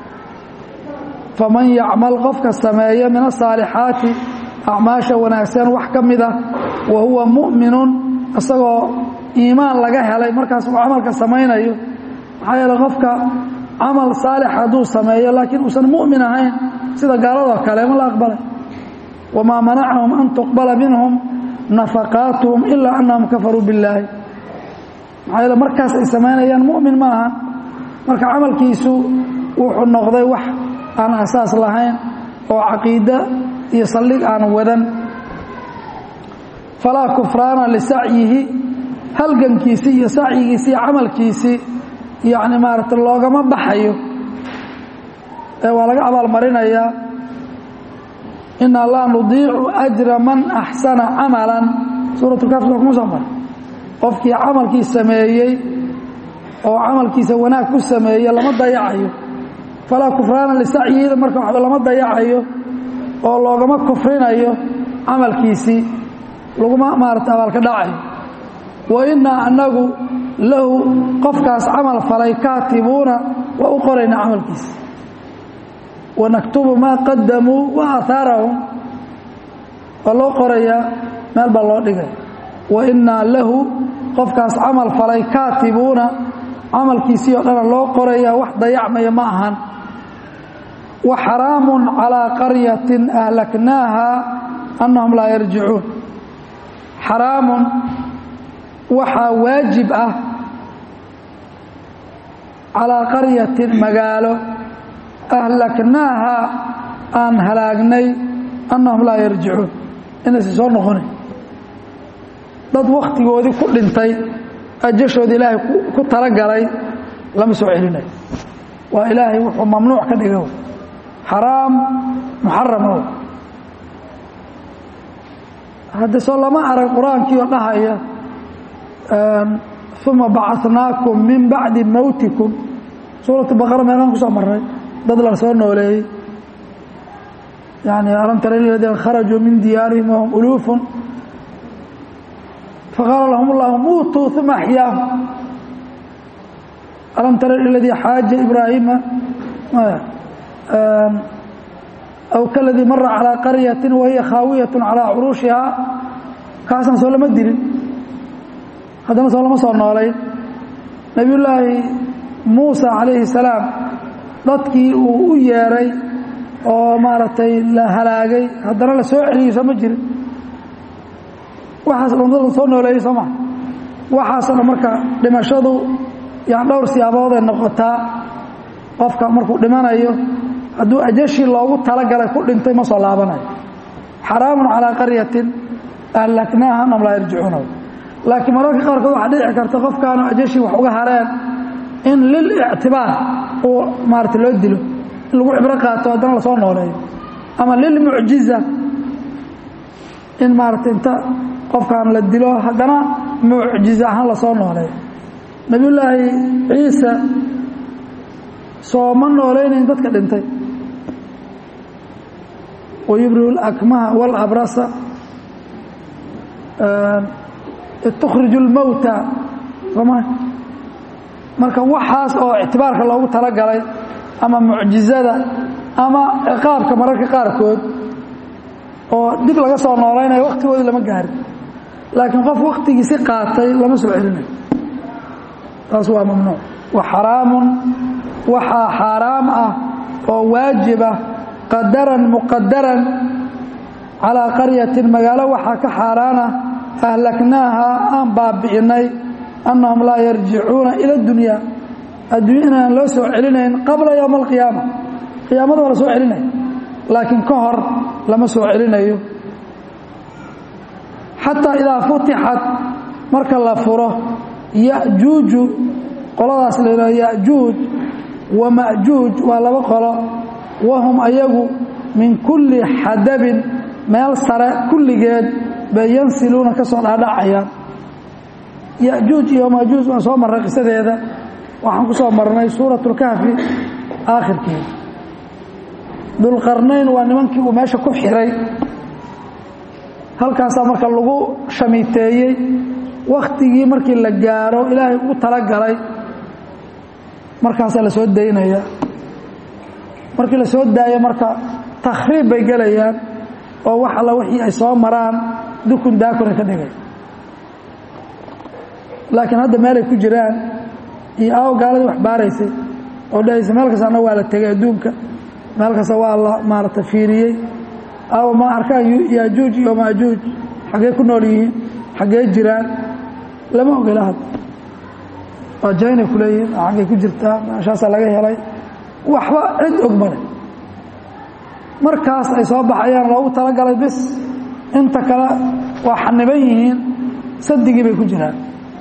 Speaker 1: faman yacmal qofka sameeya min asaalixaati acmaasha wanaagsan wax ka mid ah wa huwa mu'minun isagoo iimaan laga helay markaas uu camalka samaynayo maxaa yeele qofka camal saalix hadduu sameeyo laakiin uusan mu'min ahayn sida gaaladoo kale ma la aqbalay wamaa manacahum an tuqbala minhum nafaqaatuhum ilaa annahum kafaruu billaahi maxaa yeele markaas ay samaynayaan mu'min ma ahan marka camalkiisu wuxuu noqday wax aan asaas lahayn oo caqiide iyo saldhig aan wadan falaa kufraana lisacyihi halgankiisii iyo sacyigiisii iyo camalkiisii yacni maaragta loogama baxayo ee waa laga abaalmarinayaa inaa laa nudiicu ajra man axsana camalan suuratulkafir kuma soo mara qofkii camalkii sameeyey oo camalkiisa wanaag ku sameeye lama dayacayo falaa kufraana lisacyihida marka waxba lama dayacayo oo loogama kufrinayo camalkiisii laguma maarata abaalka dhacayo wa innaa annagu lahu qofkaas camal falay kaatibuuna waa u qoraynaa camalkiisa wanaktubu maa qadamuu wa aahaarahum waa loo qorayaa meel baa loo dhigay wa innaa lahu qofkaas camal falay kaatibuuna camalkiisii oo dhana loo qorayaa wax dayacmaya ma ahan wa xaraamun calaa qaryatin ahlaknaaha annahum laa yarjicuun xaraamun waxaa waajib ah calaa qaryatin magaalo ahlaknaaha aan halaagnay annahum laa yarjicuun inaysan soo noqonin dad wakhtigoodii ku dhintay ajashoodii ilaahay ku talagalay lama soo celinayo waa ilaahay wuxuu mamnuuc ka dhiga xaraam muxaram o hadde soo lama arag qur-aankii oo dhahaya uma bacasnaakum min bacdi mowtikum suuratu baqara meelaan ku soo marnay dad la soo nooleeyey yani alam tara iladiina kharajuu min diyaarihim wahum uluufun faqaala lahum اllahu muutuu uma axyaahum alam tara iladii xaaja ibraahiima aw kaladii mara calىa qaryaةi wahiya khaawiyaة calىa curuushihaa kaasna soo lama dilin haddana soo lama soo noolayn nebiy llaahi muusa calayhi الsalaam dadkii uu u yeeray oo maaragtay la halaagay haddana la soo celiyey soo ma jirin waxaas dhan dad la soo nooleeyey soo maa waxaasoo dhan marka dhimashadu yani dhowr siyaabooday noqotaa qofka markuu dhimanayo hadduu ajashii loogu talagalay ku dhintay ma soo laabanayo xaraamun calaa qaryatin ahlaknaaha am laa yarjicuuna laakiin mararka qaarkood waxaa dhici karta qofkaanu ajashii wax uga hareen in lilictibaar uu maarata loo dilo in lagu cibro qaato haddana lasoo nooleeyo ama lilmucjiza in maarata inta qofkaan la dilo haddana mucjiza ahaan lasoo nooleeyo nabiyullaahi ciise sooma noolaynayn dadka dhintay wayubriu lakmaha walabrasa tukhriju اlmowta soma marka waxaas oo ictibaarka loogu talagalay ama mucjizada ama ciqaabka mararka qaarkood oo dib laga soo noolaynayo waktigoodii lama gaarin laakiin qof waktigiisi qaatay lama soo celinayo taas waa mamnuuc wa xaraamun waxaa xaaraam ah oo waajiba qadaran muqadaran calaa qaryatin magaalo waxaa ka xaaraana ahlaknaaha aan baabi'inay annahum laa yarjicuuna ila اdunya addunya inaan loo soo celinayn qabla yowma alqiyaama qiyaamada waa la soo celinaya laakiin ka hor lama soo celinayo xataa idaa futixat marka la furo yajuuju qoladaas la yidhahdo yajuuj wa majuuj waa laba qolo wahum ayagu min kulli xadabin meel sare kulligeed bay yansiluuna ka soo dhaadhacayaan yajuuj iyo majuuj waan soo marray qisadeeda waxaan ku soo marnay suurat اlkahfi aakhirkeeda dulqarnayn waa nimankii uu meesha ku xiray halkaasaa marka lagu shamiteeyey wakhtigii markii la gaaro ilaahay ugu talagalay markaasaa la soo daynaya markii la soo daayo marka takhriib bay gelayaan oo wax alla wixii ay soo maraan dukun daakuna ka dhigay laakiin hadda meelay ku jiraan iyo aawo gaaladii wax baaraysay oo dhahaysa meel kastana waa la tegay adduunka meel kasta waa la maarata fiiriyey aawo ma arkaan yaajuuj iyo maajuuj xaggee ku nool yihiin xaggee jiraan lama ogela hadda waa jaynay ku leeyihiin xaggay ku jirtaa meeshaasaa laga helay waxba cid og male markaas ay soo baxayaan loogu talagalay bis inta kale waa xaniban yihiin sadigii bay ku jiraan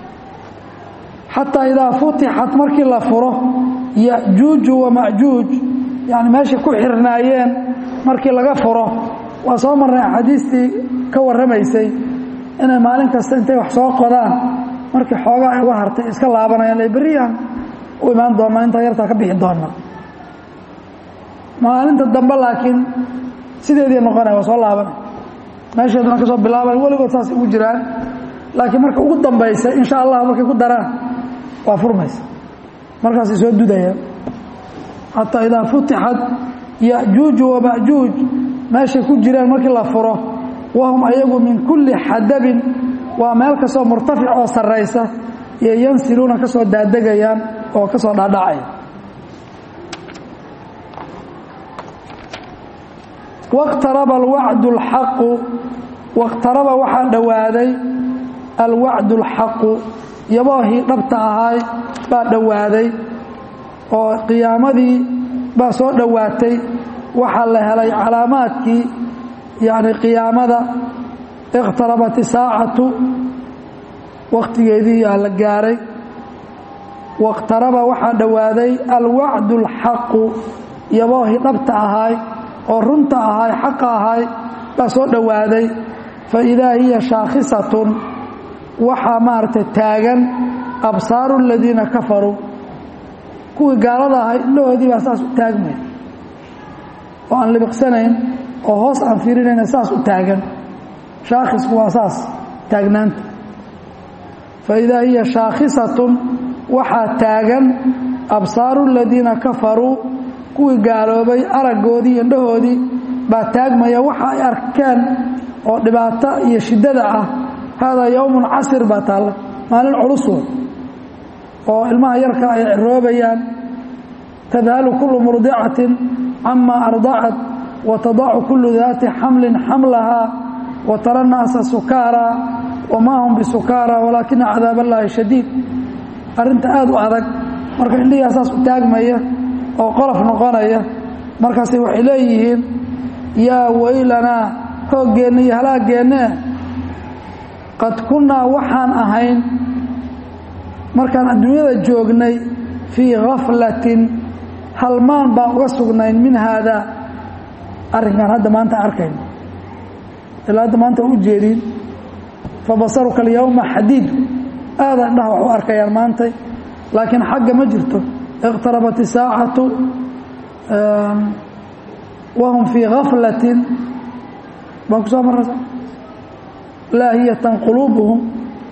Speaker 1: xataa idaa futixat markii la furo yajuuju wamajuuj yani meeshay ku xirnaayeen markii laga furo waa soo marnay axaadiistii ka warramaysay inay maalin kasta intay wax soo qodaan markii xoogaa ay uga hartay iska laabanayaan ay beriyaan u imaan doonaa intaa yartaa ka bixi doonaa maalinta dambe laakiin sideedii noqonaya waa soo laabanay meesheeduna ka soo bilaaban weligood saas ugu jiraan laakiin marka ugu dambaysa insha allah markay ku daraan waa furmaysa markaasay soo dudayaan xataa idaa futixat yajuuju wamajuuj meeshay ku jiraan markii la furo wahum ayagu min kulli xadabin waa meel kastoo murtafic oo sarraysa iyo yansiluuna ka soo daadegayaan oo ka soo dhaadhacaya wاqtaraba alwacdu اlxaqu wاqtaraba waxaa dhowaaday alwacdu اlxaqu yaboohii dhabta ahaay baa dhowaaday oo qiyaamadii baa soo dhowaatay waxaa la helay calaamaadkii yani qiyaamada iqtarabat isaacatu wakhtigeedii yaa la gaaray wاqtaraba waxaa dhowaaday alwacdu اlxaqu yaboohii dhabta ahaay oo runta ahaay xaqa ahaay baa soo dhowaaday fa idaa hiya shaakhisatun waxaa maaragtay taagan absaaru aladiina kafaruu kuwii gaalada ahay indhahoodii baa saas u taagmay oo aan libiqsanayn oo hoos aan fiirinayna saas u taagan shaakhisku waa saas taagnaanta fa idaa hiya shaakhisatun waxaa taagan absaaru aladiina kafaruu kuwii gaaloobay araggoodii iyo indhahoodii baa taagmaya waxa ay arkeen oo dhibaato iyo shiddada ah haadaa yowmun casir baa taalla maalin culusood oo ilmaha yarka ay ciroobayaan tadhalu kullu murdicatin camaa ardacat watadacu kullu daati xamlin xamlahaa wa tara naasa sukaaraa wamaa hum bisukaaraa walaakina cadaab allaahi shadiid arrinta aada u adag marka indhigaa saas u taagmaya oo qolof noqonaya markaase waxay leeyihiin yaa weylanaa hooggeenna iyo halaaggeenna qad kunnaa waxaan ahayn markaan adduunyada joognay fii khaflatin halmaan baan uga sugnayn min haadaa arrinkaan hadda maanta arkayno ilaa hadda maanta u jeedin fa basaruka alyawma xadiid aada indhaha wax u arkayaan maantay laakiin xagga ma jirto iqtarabat isaacatu wahum fii khaflatin baan ku soo maraysa laahiyatan quluubuhum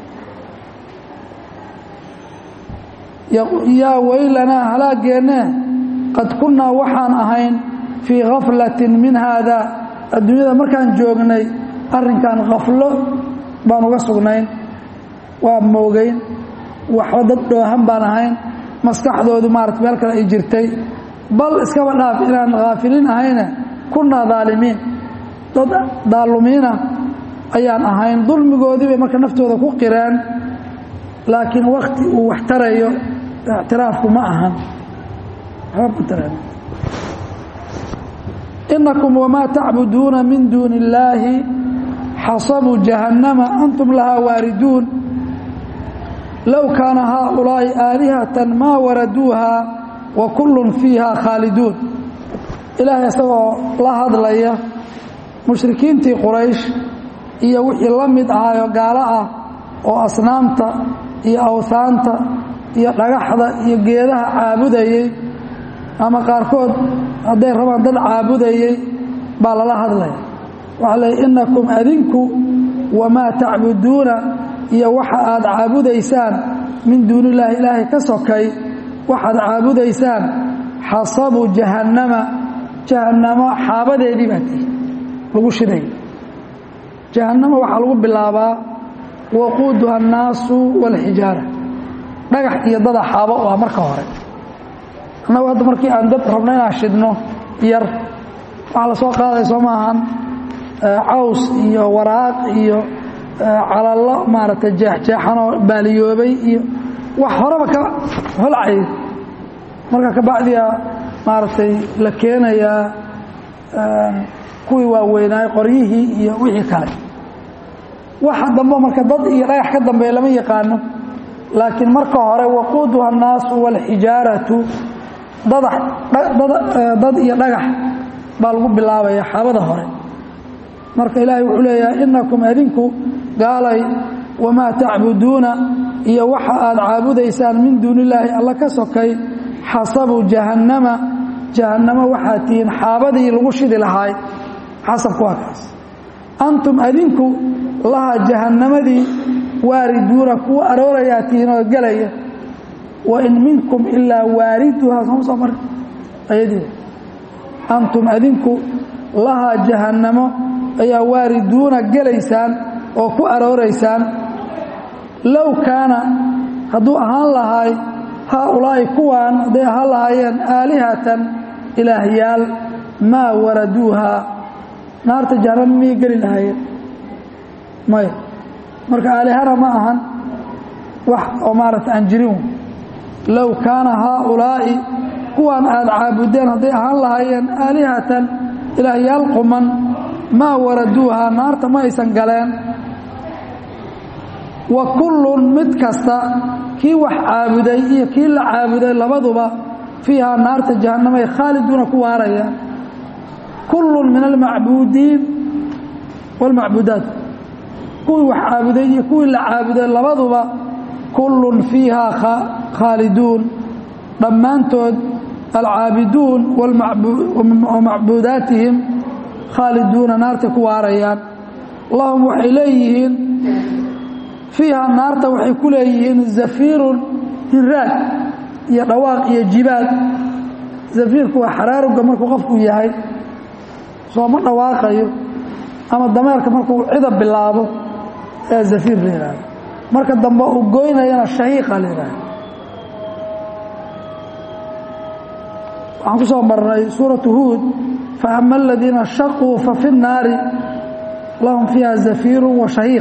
Speaker 1: yaa weylanaa halaageenne qad kunnaa waxaan ahayn fii khaflatin min haada adduunyada markaan joognay arrinkan khaflo baan uga sugnayn waa moogeyn waxba dad dhoohan baan ahayn maskaxdoodu maarata meel kale ay jirtay bal iskaba dhaaf inaan haafiliin ahayne kunnaa daalimiin dad daalumiina ayaan ahayn dulmigoodii bay marka naftooda ku qireen laakiin wakti uu wax tarayo ictiraafku ma ahan inakum wamaa tacbuduuna min duuni illaahi xasabuu jahannama antum lahaa waariduun low kaana haaulaa'i aalihatan maa waraduuha wa kullun fiiha khaaliduun ilaahay isagoo la hadlaya mushrikiintii quraysh iyo wixii la mid ahaayo gaalo ah oo asnaamta iyo awhaanta iyo dhagaxda iyo geedaha caabudayey ama qaarkood hadday rabaan dad caabudayey baa lala hadlaya waxaa leey innakum adinku wamaa tacbuduuna iyo waxa aad caabudaysaan min duuni illaahi ilaahay ka sokay waxaad caabudaysaan xasabu jahannama jahannamo xaabadeedii baa tihi lagu shiday jahannama waxaa lagu bilaabaa waquuduha annaasu waalxijaara dhagax iyo dada xaabo u ah marka hore annagu hadda markii aan dad rabno inaan shidno yar waxaa la soo qaaday soo maahan caws iyo waraaq iyo calallo maaragtay jeexjeexanoo baaliyoobay iyo wax horeba ka holcay marka kabacdiya maaragtay la keenayaa kuwii waaweynaay qoryihii iyo wixii kale waxa dambe marka dad iyo dhagax ka dambeeya lama yaqaano laakiin marka hore waquuduha annaasu waalxijaaratu dad iyo dhagax baa lagu bilaabaya xaabada hore marka ilaahay wuxuu leeyahay innakum adinku gaalay wamaa tacbuduuna iyo waxa aad caabudaysaan min duuni illaahi alla ka sokay xasabu jahannama jahannamo waxaad tihiin xaabadii lagu shidi lahaay xasabku waa kaas antum adinku laha jahannamadii waariduuna kuwa aroorayaa tihiin oo gelaya wa in minkum ilaa waariduhaa sooma soo mari ayadii antum adinku lahaa jahannamo ayaa waariduuna gelaysaan oo ku arooraysaan low kaana hadduu ahaan lahaay haaulaa'i kuwaan hadday ahaan lahaayeen aalihatan ilaahyaal maa waraduuhaa naarta jahannamo miyay geli lahaayeen maya marka aalihana ma ahan wax oo maaragta aan jirin low kaana haaulaa'i kuwaan aad caabudeen hadday ahaan lahaayeen aalihatan ilaahyaal quman maa waraduuhaa naarta ma aysan galeen wa kullun mid kasta kii wax caabuday iyo kii la caabuday labaduba fiihaa naarta jahannamay khaaliduuna ku waarayaan kullun min almacbuudiin waalmacbuudaat kuwii wax caabuday iyo kuwii la caabuday labaduba kullun fiihaa khaaliduun dhammaantood alcaabiduun wa macbuudaatihim khaaliduuna naartay ku waarayaan lahum waxay leeyihiin fiiha naarta waxay ku leeyihiin zafiirun hiraag iyo dhawaaq iyo jibaad zafiirku waa xaraaruga markuu qofku yahay sooma dhawaaqayo ama dameerka markuu cida bilaabo ee zafiir la yihahdo marka dambe uu goynayana shahiiqa la yihahdo waxaan ku soo marnay suuratu huud faama aladiina shaquu fafi الnaari lahum fiiha zafiiru wa shahiiq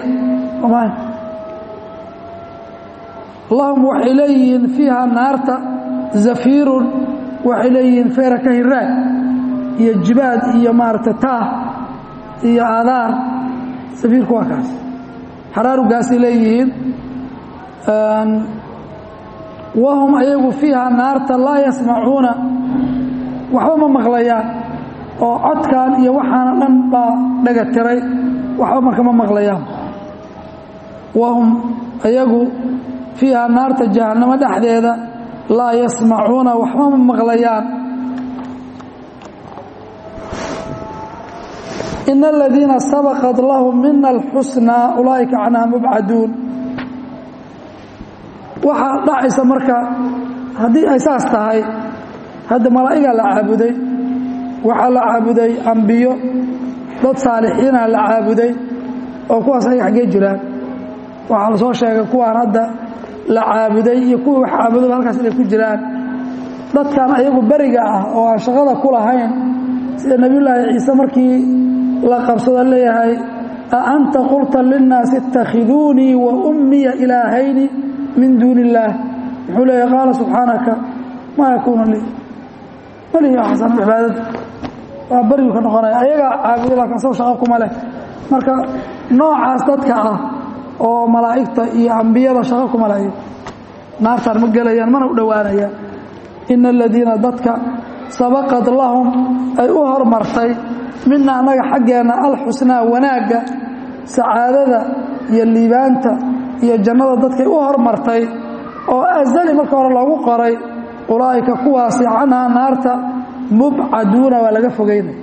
Speaker 1: lahum waxay leeyihiin fiiha naarta zafiirun waxay leeyihiin feera ka hiraag iyo jibaad iyo maaragtay taah iyo aadaar zafiirku waa kaas xaraarugaasay leeyihiin wahum ayagu fiiha naarta laa yasmacuuna waxba ma maqlayaan oo codkan iyo waxaana dhan baa dhaga tiray waxba marka ma maqlayaan wahum ayagu fiiha naarta jahannamo dhexdeeda laa yasmacuuna waxba ma maqlayaan in aladiina sabaqat lahum mina alxusnaa ulaa'ika canhaa mubcaduun waxaa dhacaysa marka haddii ay saas tahay hadda malaa'igaa la caabuday waxaa la caabuday ambiyo dad saalixiina la caabuday oo kuwaas ay xaggee jiraan waxaa la soo sheegay kuwaan hadda la caabuday iyo kuwii wax caabudoba halkaas inay ku jiraan dadkan ayagu beriga ah oo aan shaqada ku lahayn sida nebiyullaahi ciise markii la qabsado leeyahay a anta qulta linnaasi ittakhiduunii wa ummiya ilaahayni min duuni illaah wuxuu leeyahay qaala subxaanaka maa yakuunu lii welihi xasan cibaadada waa berigu ka noqonaya ayagaa caabuday laakiin saw shaqo kuma leh marka noocaas dadka ah oo malaa'igta iyo ambiyada shaqo kuma leh naartaan ma gelayaan mana u dhowaanayaan ina aladiina dadka sabaqad lahum ay u hormartay mina annaga xaggeenna alxusnaa wanaagga sacaadada iyo liibaanta iyo jannada dadkay u hormartay oo asali marka hore loogu qoray ulaa'ika kuwaasi canhaa naarta mubcaduuna waa laga fogeynaya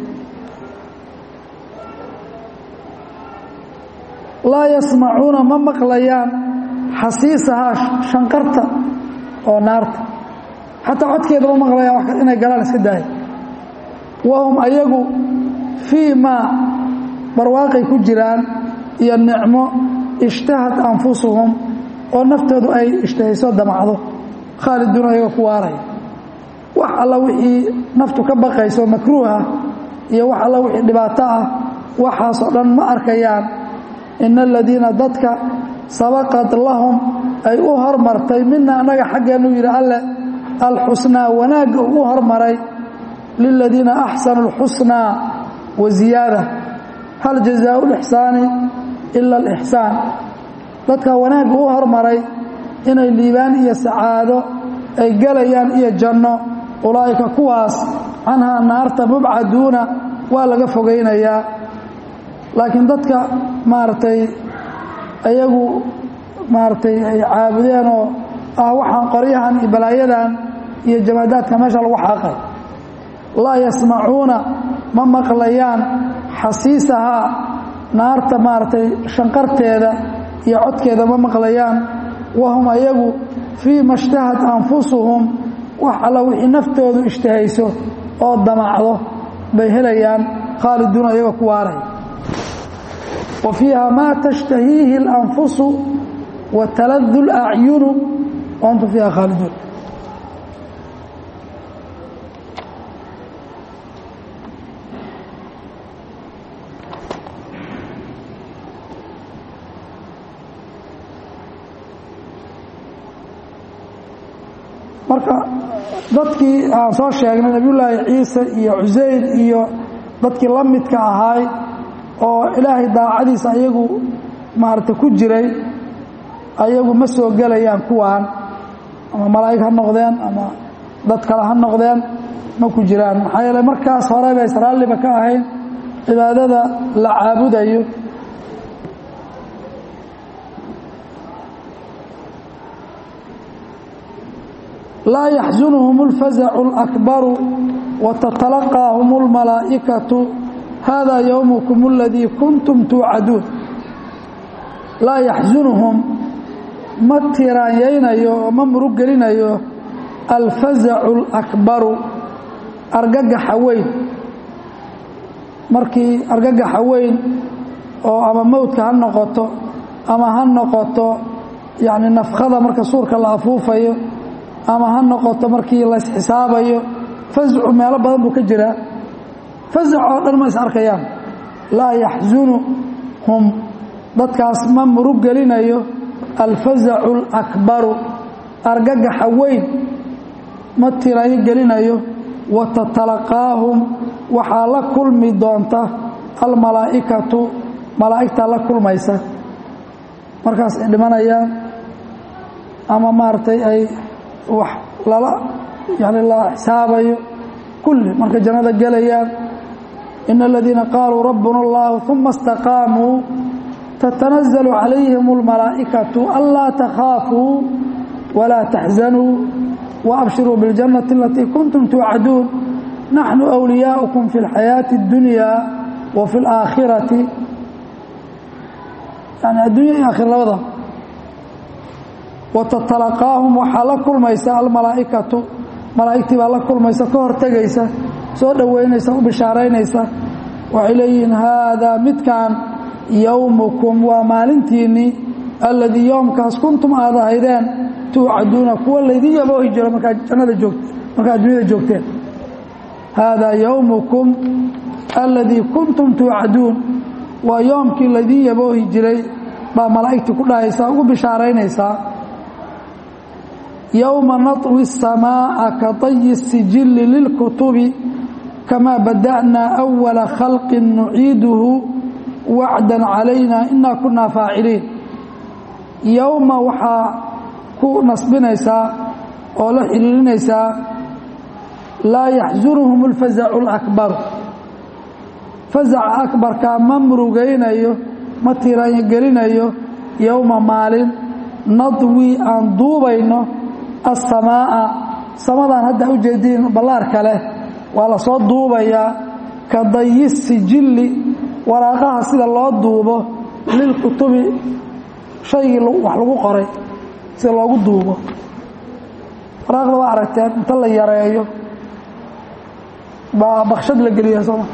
Speaker 1: laa yasmacuuna ma maqlayaan xasiisahaa shanqarta oo naarta xataa codkeeda ma maqlayaan inay galaan iska daaya wahum ayagu fii maa barwaaqay ku jiraan iyo nicmo ishtahad anfusuhum oo naftoodu ay ishtahayso damacdo khaaliduun ayaga ku waaraya wax alla wixii naftu ka baqayso makruuha iyo wax alla wixii dhibaato ah waxaasoo dhan ma arkayaan ina aladiina dadka sabaqad lahum ay u hormartay mina annaga xaggeenu yidhi alle alxusnaa wanaagga uu u hormaray liladiina axsanu اlxusnaa wa ziyaada hal jazaau lixsaani ila alixsaan dadka wanaagga u hormaray inay liibaan iyo sacaado ay gelayaan iyo janno ulaa'ika kuwaas canhaa naarta mubcaduuna waa laga fogaynayaa laakiin dadka maaragtay ayagu maaragtay ay caabudeenoo ah waxaan qoryahan iyo balaayadan iyo jamaadaadka meesha lagu xaaqay laa yasmacuuna ma maqlayaan xasiisahaa naarta maaragtay shanqarteeda iyo codkeeda ma maqlayaan wahum ayagu fii ma ishtahad anfusuhum wax alla wixii naftoodu ishtahayso oo damacdo bay helayaan khaaliduuna iyagoo ku waaray wa fiiha maa tashtahiihi اlanfusu wa taladu اlacyunu wa antum fiiha khaaliduun marka dadkii aan soo sheegnay nabiyullaahi ciise iyo cusayr iyo dadkii la midka ahaay oo ilaahay daacadiisa ayagu maaragtay ku jiray ayagu ma soo gelayaan kuwaan ama malaa'ig ha noqdeen ama dad kale ha noqdeen ma ku jiraan maxaa yeele markaas hore bay israaliba ka ahayn cibaadada la caabudayo laa yaxsunhum اlfazacu اlakbaru watatalaqaahum اlmalaa'ikatu hada yowmukum اladii kuntum tuucaduun laa yaxsunhum ma tiraanyaynayo oo ma murug gelinayo alfazacu اlakbaru argagaxa weyn markii argagaxa weyn oo ama mowdka ha noqoto ama ha noqoto yacni nafkhada marka suurka la afuufayo ama ha noqoto markii laysxisaabayo fascu meelo badan buu ka jiraa fasac oo dhan ma is arkayaan laa yaxsunuhum dadkaas ma murug gelinayo alfazacu alakbaru argagaxa weyn ma tirayo gelinayo wa tatalaqaahum waxaa la kulmi doonta almalaa'ikatu malaa'igtaa la kulmaysa markaas ay dhimanayaan ama maaragtay ay wax lala yani la xisaabayo kulli markay jannada gelayaan ina aladiina qaaluu rabbuna allahu uma istaqaamuu tatanazalu calayhim almalaa'ikatu anlaa takhaafuu walaa taxzanuu waabshiruu biاljannati alatii kuntum tuucaduun naxnu أwliyaa'ukum fi اlxayaaةi اddunya wa fi اlaakhirati yani addunya iyo aakhira labada wa tatalaqaahum waxaa la kulmaysa almalaa'ikatu malaa'igtii baa la kulmaysa ka hortegaysa soo dhoweynaysa u bishaaraynaysa waxay leeyihiin haadaa midkan yowmukum waa maalintiinnii alladii yoomkaas kuntum aad ahaydeen tuucaduuna kuwa laydin yaboohi jiro markaad jannada joog markaad addunyada joogteen haadaa yowmukum alladii kuntum tuucaduun waa yoomkii laydin yaboohi jiray baa malaa'igtii ku dhahaysaa ugu bishaaraynaysaa yowma naطwi الsamaaءa ka طayi الsijili lilkutubi kamaa bada'naa أwala khalqi nuciiduhu wacda calayna inaa kunaa faaciliin yowma waxaa ku nasbinaysaa oo la xiriirinaysaa laa yaxsunuhum اlfazacu اlakbaru fazaca akbarkaa ma murugaynayo ma tiraangelinayo yowma maalin nadwi aan duubayno assamaa'a samadaan hadda u jeediin ballaarka leh waa la soo duubayaa ka dayi sijilli waraaqaha sida loo duubo lilkutubi shaygii wax lagu qoray sida loogu duubo waraaqda waa aragteen inta la yareeyo baa bakshad la geliya sooma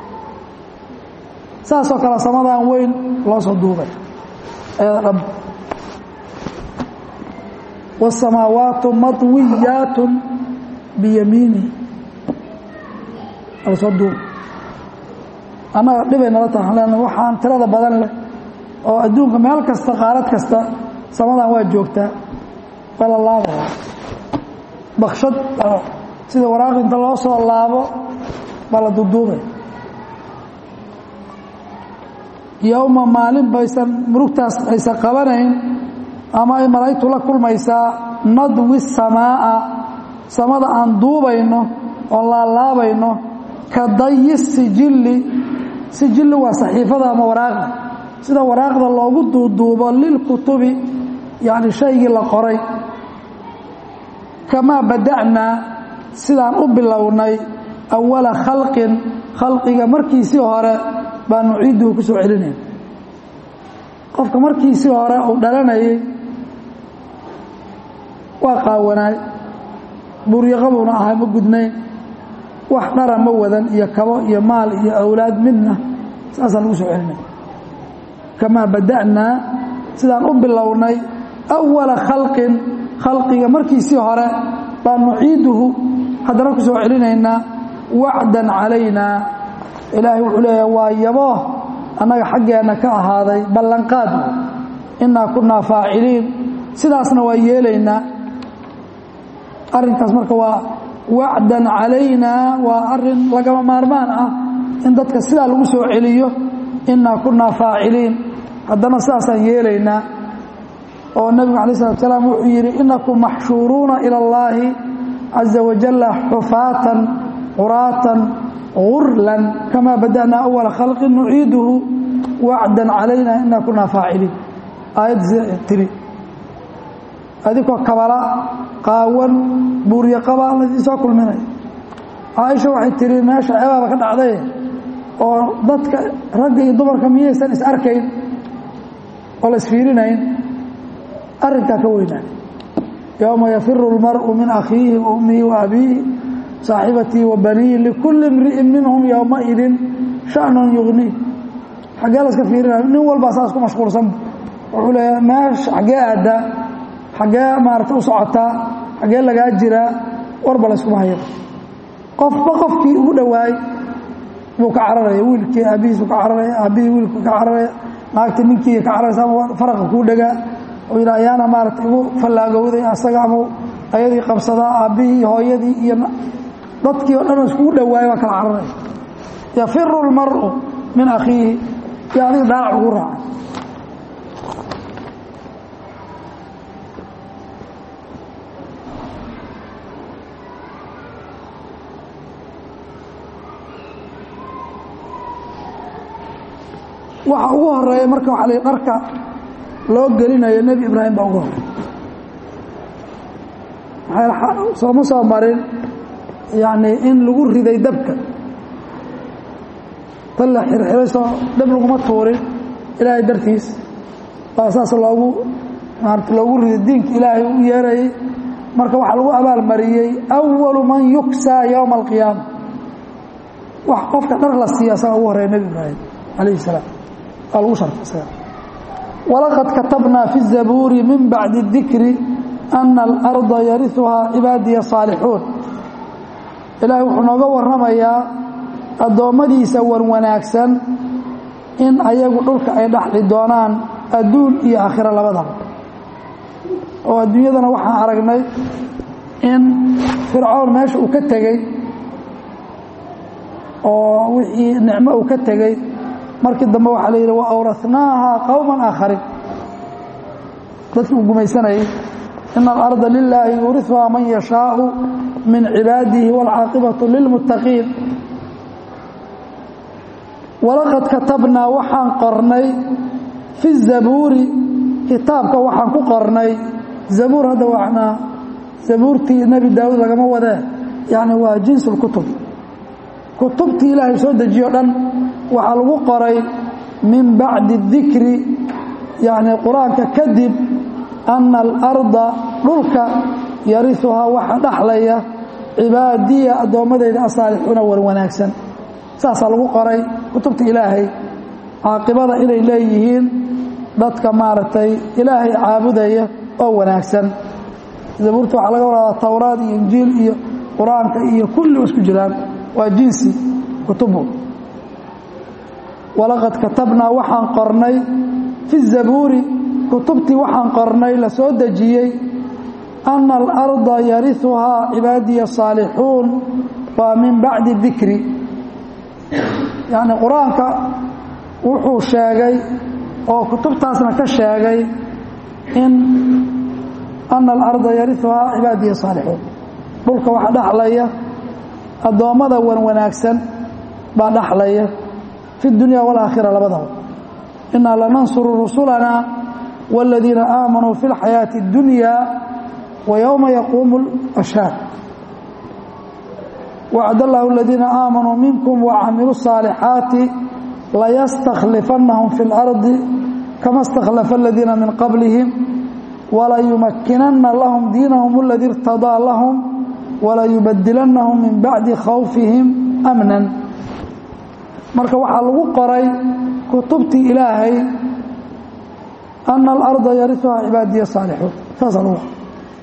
Speaker 1: saasoo kale samadan weyn loo soo duubay ayada dhab wاsamaawaatu maطwiyaat biyamiini ala soo duubay annaga dhibay nala taha len waxaan tirada badan leh oo adduunka meel kasta qaarad kasta samadan waa joogtaa waa la laabaya bakshad sida waraaq inta loo soo laabo baa la duduubay yowma maalin baysan murugtaas aysan qabanayn ama ay malaa'igtu la kulmaysaa nadwi samaa'a samada aan duubayno oo laalaabayno ka dayi sijilli sijilli waa saxiifada ama waraaqda sida waraaqda loogu duuduubo lilkutubi yacni shaygii la qoray kamaa bada'naa sidaan u bilownay awala khalqin khalqiga markiisii hore baa nuciiduhu ku soo celinaya qofka markiisii hore uu dhalanayay waa qaawanaay buuryaqabuuna ahay ma gudnayn wax dhara ma wadan iyo kabo iyo maal iyo awlaad midna saasaa lagu soo celinaya kamaa bada'naa sidaan u bilownay awala khalqin khalqiga markiisii hore baa nuciiduhu haddana ku soo celinaynaa wacdan calaynaa ilaahay wuxuu leeyahay waa yaboo annaga xaggeenna ka ahaaday ballanqaad innaa kunnaa faaciliin sidaasna waa yeelaynaa arrinkaas marka waa wacdan calaynaa waa arrin lagama maarmaan ah in dadka sidaa lagu soo celiyo innaa kunnaa faaciliin haddana sidaasaan yeelaynaa oo nebigu alay slat salaam wuxuu yidhi innakum maxshuuruuna ila allaahi caza wajalla xufaatan quraatan gurlan kamaa bada'naa awala khalqin nuciiduhu wacdan calayna inaa kunaa faaciliin aayadda sida tiri adigoo kabala qaawan buuryaqaba laydin soo kulminaya caaisha waxay tihi meesha ceebaaba ka dhacday oo dadka ragga iyo dumarka miyaysan is arkayn oo la isfiirinayn arrinkaa ka weynaa yowma yafiru اlmar'u min akhiihi wa ummihi wa abiihi saaxibatii wa baniihi likulli imri'in minhum yowmaidin shanun yugniih xaggee la iska fiirinaya nin walbaa saas ku mashquulsanba wuxuu leeyahay meesha xaggee aaddaa xaggee maarata u socotaa xaggee lagaa jiraa warba layskuma hayaba qofba qofkii ugu dhowaay buu ka cararaya wiilkii aabbihiisu ka cararaya aabbihii wiilku ka cararaya naagta ninkii ka cararaysa ama faraqa kuu dhegaa oo yidha ayaana maarata igu fallaagowday asaga ama ayadii qabsadaa aabbihii hooyadii iyo dadkii o dhan iskugu dhawaaya waa kala cararaya yafiru اlmar'u min akhiihi iyo adiga daalac ugu raacay waxa ugu horeeya marka waxa la dharka loo gelinayo nebi ibraahim baa ugu horeeya sooma soo marin yacni in lagu riday dabka tan la xirxiray soo dhab laguma tuurin ilaahay dartiis baa saas loogu maarata loogu riday diinka ilaahay u yeerayay marka waxaa lagu abaalmariyey awalu man yuksaa yowma alqiyaama wax qofka dhar la siiya asaga ugu horeeya nebi ibraahim calayhi salaam waa lagu shartay isaga walaqad katabnaa fi الzabuuri min bacdi الdikri ana alarda yariuhaa cibaadiya saalixuun ilaahay wuxuu nooga warramayaa addoommadiisa wan wanaagsan in ayagu dhulka ay dhaxli doonaan adduun iyo aakhiro labadaba oo adduunyadana waxaan aragnay in fircoon meesha uu ka tegey oo wixii nicmo uu ka tegey markii dambe waxaa la yidhi wa awrathnaaha qowman aakhariin dadkii uu gumaysanayay ina alarda lilaahi yuuriuhaa man yashaau min cibaadihi wاlcaaqibatu lilmuttaqiin walaqad katabnaa waxaan qornay fi zabuuri kitaabka waxaan ku qornay zabuur hadda wanaa zabuurtii nebi daawuud lagama wadee yani waa jins اlkutub kutubtii ilaahay soo dejiyo dhan waxaa lagu qoray min bacdi الdikri yani qur-aanka kadib ana alarda dhulka yariuhaa waxa dhaxlaya cibaadiya addoommadeyda asaalixuuna war wanaagsan saasaa lagu qoray kutubta ilaahay caaqibada inay leeyihiin dadka maaragtay ilaahay caabudaya oo wanaagsan zabuurta waxaa laga waradaa towraad iyo injiil iyo qur-aanka iyo kulli isku jiraan waa jinsi kutubu walaqad katabnaa waxaan qornay fi zabuuri kutubtii waxaan qornay la soo dejiyey ana alarda yariuhaa cibaadiya saalixuun waa min bacdi dikri yacni qur-aanka wuxuu sheegay oo kutubtaasna ka sheegay in ana alarda yariuhaa cibaadiya saalixuun dhulka waxa dhaxlaya addoommada wan wanaagsan baa dhaxlaya fi dunya waalaakhira labadaba inaa lanansuru rusulana wاladiina aamanuu fi اlxayaaةi اddunya wa yowma yaquumu اlashhaad wacd allahu aladiina aamanuu minkum wacamiluu الصaalixaati layastakhlifannahum fi اlardi kama اstakhlafa aladiina min qablihim walayumakinana lahum diinahum اladii irtadaa lahum walayubadilannahum min bacdi khawfihim amnan marka waxaa lagu qoray kutubtii ilaahay ana alarda yariuhaa cibaadiya saalixuun saasaa lagu qoray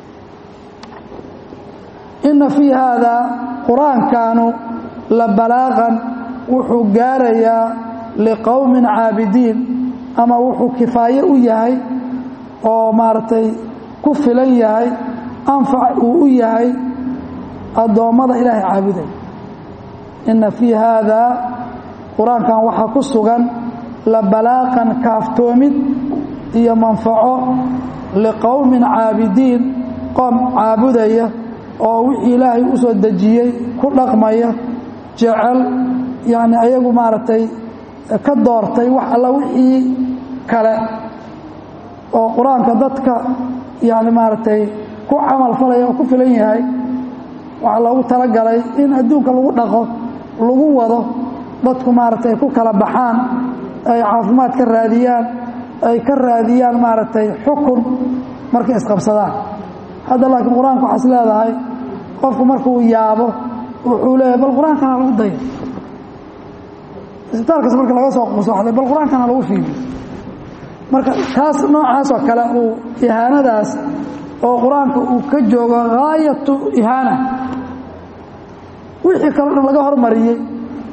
Speaker 1: ina fii haada qur-aankanu la balaaqan wuxuu gaarayaa liqowmin caabidiin ama wuxuu kifaaye u yahay oo maaragtay ku filan yahay anfac uu u yahay addoommada ilaahay caabuday ina fii haada qur-aankan waxaa ku sugan la balaaqan kaaftoomid iyo manfaco liqowmin caabidiin qoom caabudaya oo wixii ilaahay u soo dejiyey ku dhaqmaya jecel yacni ayagu maaragtay ka doortay wax alla wixii kale oo qur-aanka dadka yacni maaragtay ku camal falaya oo ku filan yahay waxaa loogu talagalay in adduunka lagu dhaqo lagu wado dadku maaragtay ay ku kala baxaan ay caafimaad ka raadiyaan ay ka raadiyaan maaragtay xukun markay isqabsadaan hadda laakiin qur-aanka waxaa is leedahay qofku markuu yaabo wuxuu leeyahay bal qur-aankana lagu dayo isbitaalkaas marka laga soo quusoxday bal qur-aankana lagu fiidiyo marka taas noocaasoo kale uu ihaanadaas oo qur-aanka uu ka joogo haayatu ihaana wixii kaleo dhan laga hormariyey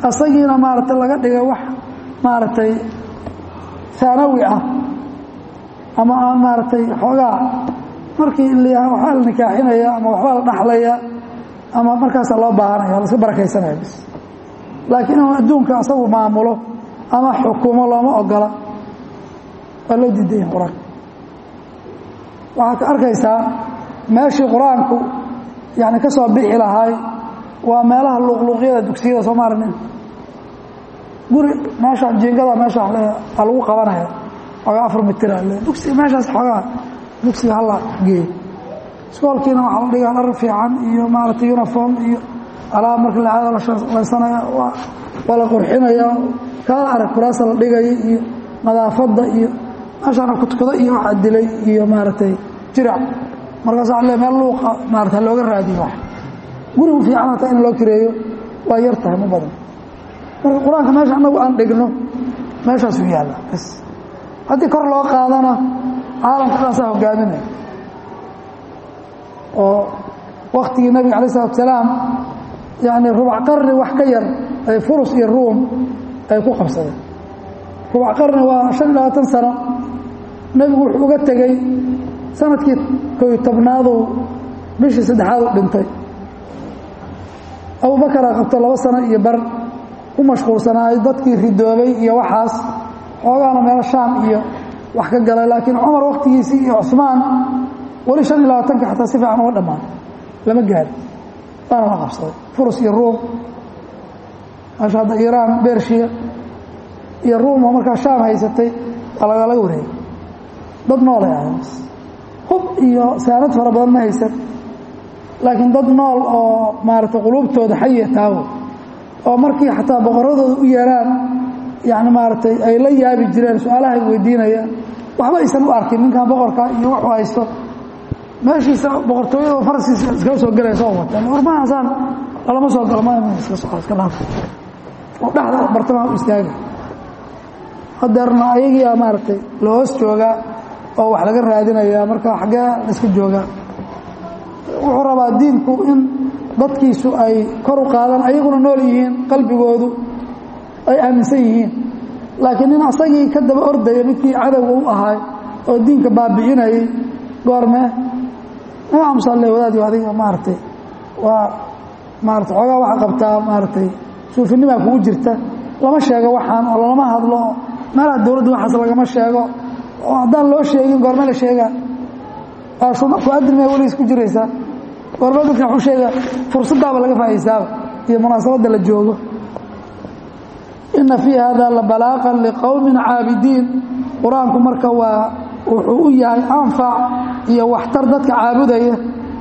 Speaker 1: asagiina maaragtay laga dhiga wax maaragtay haanawi ah ama aan maaragtay xoogaa markii waxbaa la nikaaxinaya ama waxbaa la dhaxlaya ama markaasaa loo baahanaya laska barakaysanaya bis laakiin inuu adduunka asagu maamulo ama xukumo looma ogola waa loo diidaya qur-aanka waxaad ka arkaysaa meeshii qur-aanku yani ka soo bixi lahay waa meelaha luuqluuqyada dugsiyada soo maarnin guri meeshaan jiingada meesha a lagu qabanaya xoogaa afar mitira le dugsi meeshaas xoogaa dugsiga hala geeyo iskoolkiina waxaa la dhigaa dhar fiican iyo maaragtay uniform iyo alaab marka lacaada la shaqlaysanaya waa la qurxinaya kaala arag kuraasa la dhigaya iyo nadaafadda iyo meeshaana kudkudo iyo waxaa dilay iyo maaragtay jirac markaasa le meel luuqa maarata looga raadiyo wax gurigu fiican hataa in loo kireeyo waa yar tahay ma badan marka qur-aanka meesha annagu aan dhigno meeshaasuu yaalla bas haddii kor loo qaadana caalamka dhaasaa hogaaminaya oo waktigii nabiga alay isalatu salaam yani rubac qarni wax ka yar ay furus iyo ruum ay ku qabsadeen rubac qarni waa shan iyo labaatan sano nebigu wuxuu uga tegey sanadkii koy tobnaaduu bishii saddexaad u dhintay abubakaraa qabto laba sano iyo bar ku mashquulsanaayo dadkii ridoobay iyo waxaas xoogaana meelo shaam iyo wax ka galay laakiin cumar waktigiisii iyo cusmaan weli shan iyo labaatanka xataa si fiican uga dhammaan lama gaari waana la qabsaday furus iyo ruum meesha hadda iiraan bershiya iyo ruum oo markaa shaam haysatay waa lagalaga wareegay dad noolay ahay hub iyo saanad fara badan ma haysan laakiin dad nool oo maaragtay quluubtooda xayiya taawo oo markii xataa boqoradooda u yeeraan yani maaragtay ay la yaabi jireen su-aalaha ay weydiinayaan waxba aysan u arkin ninkan boqorka iyo wuxuu haysto meeshiisa boqortooyada faraskiisa iskaga soo gelaya soo wateen warmahaasaan lalama soo galo ma iska soco iska dhaaf oo dhexda bartamaha u istaaga hadeerna ayagiia maaragtay la hoos joogaa oo wax laga raadinaya marka xaggee la iska joogaa wuxuu rabaa diinku in dadkiisu ay kor u qaadaan ayaguna nool yihiin qalbigoodu ay aaminsan yihiin laakiin nin asagii ka daba ordaya midkii cadowga u ahaay oo diinka baabi'inayay goormee amsalle wadaadi adiga maaragtay waa maarata xoogaa waxaa qabtaa maaragtay suufinimaa kugu jirta lama sheego waxaan oo lama hadlo meelaha dowladda waxaas lagama sheego oo haddaan loo sheegin goorme la sheegaa ku adilmaya weligiis ku jiraysaa goorme dadka waxu sheega fursaddaaba laga faa'iistaaba iyo munaasabadda la joogo ina fii hada labalaaqan liqowmin caabidiin qur-aanku marka waa wuxuu u yahay anfac iyo waxtar dadka caabudaya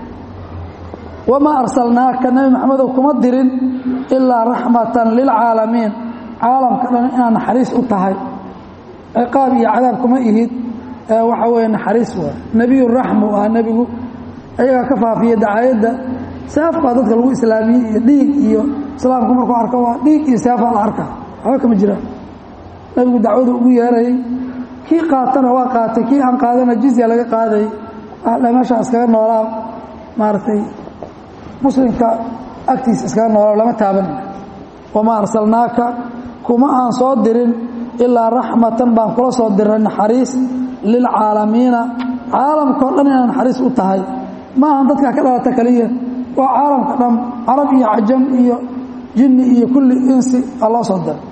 Speaker 1: wamaa arsalnaaka nebi maxamedow kuma dirin ilaa raxmatan lilcaalamiin caalamka dhan inaad naxariis u tahay ciqaab iyo cadaab kuma ihid waxa weeye naxariis waa nebiyu raxmu ah nebigu ayagaa ka faafiya dacaayadda seef baa dadka lagu islaamiyey iyo dhiig iyo islaamku markuu arko waa dhiig iyo seefaa la arkaa waxba kama jiraan nebigu dacwadu ugu yeerayay kii qaatana waa qaatay kii aan qaadana jizya laga qaaday meesha iskaga noolaa maaragtay muslimka agtiisa iskaga noolaa lama taabanay wamaa arsalnaaka kuma aan soo dirin ilaa raxmatan baan kula soo dirnay naxariis lilcaalamiina caalamkao dhan inaa naxariis u tahay ma ahan dadkaa ka dhalata keliya waa caalamka dhan carab iyo cajam iyo jinni iyo kulli insi aa loo soo diray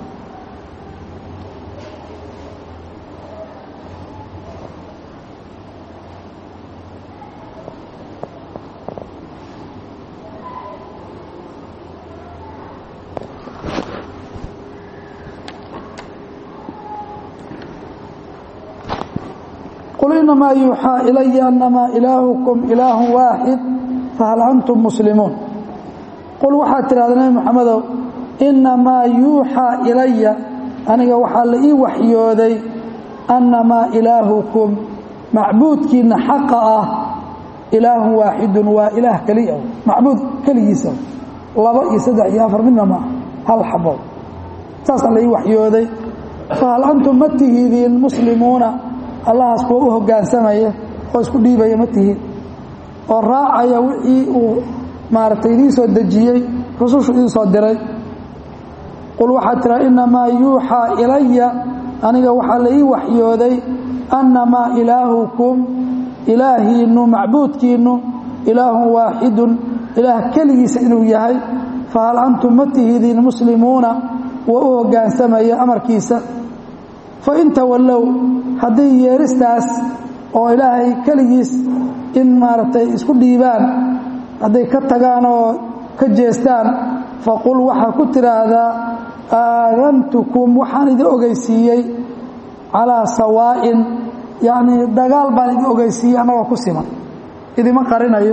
Speaker 1: qul inamaa yuuxaa ilaya anamaa ilaahukum ilaahu waaxid fahal antum muslimuun qul waxaad tidhahda nebi moxamedow inamaa yuuxaa ilaya aniga waxaa la ii waxyooday annamaa ilaahukum macbuudkiinna xaqa ah ilaahun waaxidun waa ilaah keliya macbuud keligiisa laba iyo saddex iyo afar midna maa hal xabo saasaa la ii waxyooday fahal antum ma tihidiin muslimuuna allahaas kuwa u hoggaansamaya oo isku dhiibaya ma tihiin oo raacaya wixii uu maaragtay idiin soo dejiyey rusushu idiin soo diray qul waxaad tiraa innamaa yuuxaa ilaya aniga waxaa la ii waxyooday annamaa ilaahukum ilaahiinnu macbuudkiinnu ilaahun waaxidun ilaah keligiisa inuu yahay fahal antum ma tihidiin muslimuuna wa u hoggaansamaya amarkiisa fain tawallow haddii yeeristaas oo ilaahay keligiis in maaragtay isku dhiibaan hadday ka tagaan oo ka jeestaan faqul waxaa ku tidhaahdaa aadantukum waxaan idin ogeysiiyey calaa sawaa'in yacnii dagaal baan idin ogeysiiyey annagoo ku siman idima qarinayo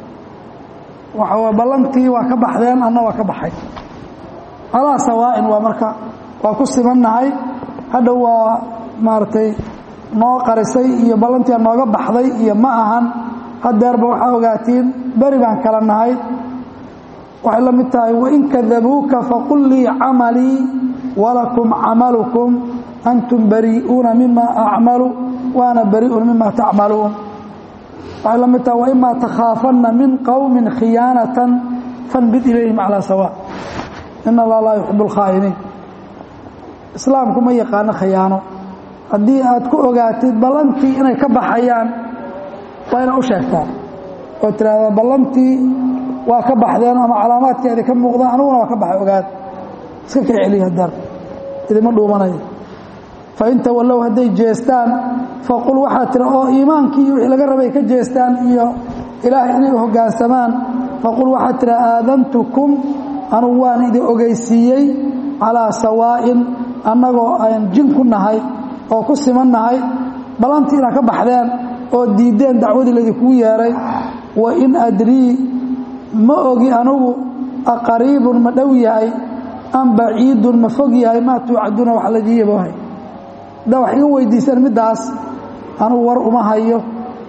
Speaker 1: waxa ballantii waa ka baxdeen anna waa ka baxay calaa sawaa'in waa marka waa ku simannahay hadha waa maaragtay noo qarisay iyo ballantia nooga baxday iyo ma ahan hadeerba waxaa ogaatiin beri baan kala nahay waxay la mid tahay wain kadabuuka faqul lii camalii walakum camalukum antum barii'uuna mima acmalu waana barii'un mima tacmaluun waxay la mid tahay waimaa takhaafanna min qowmin khiyaanatan fanbid ilayhim calaa sawa in allah laa yuxib اlkhaa'iniin islaamku ma yaqaano khiyaano haddii aad ku ogaatid ballantii inay ka baxayaan waa inaad u sheegtaa oo tidhaahdaa ballantii waa ka baxdeen ama calaamaadkeeda ka muuqdaan aniguna waa ka baxay ogaad iska ka celiya hadar idima dhuumanayo fain tawallow hadday jeestaan faqul waxaa tira oo iimaankii iyo wixii laga rabay ka jeestaan iyo ilaahay inay u hoggaansamaan faqul waxaa tira aadantukum anugu waan idin ogeysiiyey calaa sawaa'in annagoo aan jin ku nahay oo ku siman nahay ballantii inaad ka baxdeen oo diiddeen dacwadii laydinkugu yeeray wa in adrii ma ogi anugu aqariibun ma dhow yahay am baciidun ma fog yahay maa tuucaduuna wax laydii yaboohay haddaa wax iga weydiiseen middaas anugu war uma hayo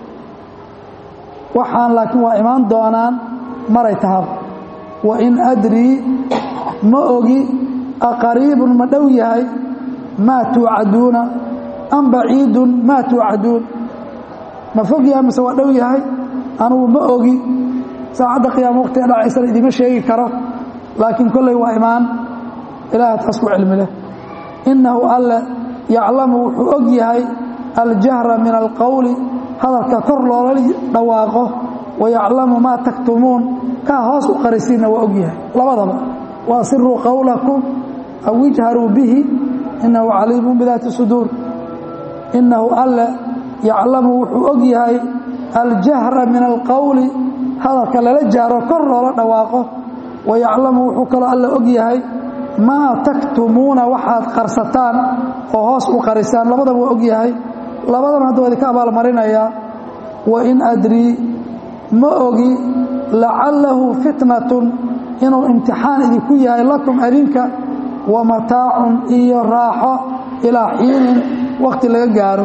Speaker 1: waxaan laakiin waa imaan doonaan maray tahaba wa in adrii ma ogi aqariibun ma dhow yahay maa tuucaduuna am baciidun maa tuucaduun ma fog yahay mise waa dhow yahay anugu ma ogi saacadda qiyaama waqtiga dhacaysana idima sheegi karo laakiin kolley waa imaan ilaaha taas ku cilmi leh innahu alle yaclamu wuxuu og yahay aljahra min alqowli hadalka kor loola dhawaaqo wa yaclamu maa taktumuun kaa hoos u qarisiinna waa og yahay labadaba waasiruu qowlakum aw ijharuu bihi innahu caliimun bidaati suduur innahu alle yaclamu wuxuu og yahay aljahra min alqowli hadalka lala jaaro kor loola dhawaaqo wa yaclamu wuxuu kaloo alle og yahay maa taktumuuna waxaad qarsataan oo hoos u qarisaan labadaba waa og yahay labadana hadda waa idinka abaalmarinayaa wa in adrii ma ogi lacallahu fitnatun inuu imtixaan idinku yahay lakum adinka wa mataacun iyo raaxo ilaa xiinin wakhti laga gaaro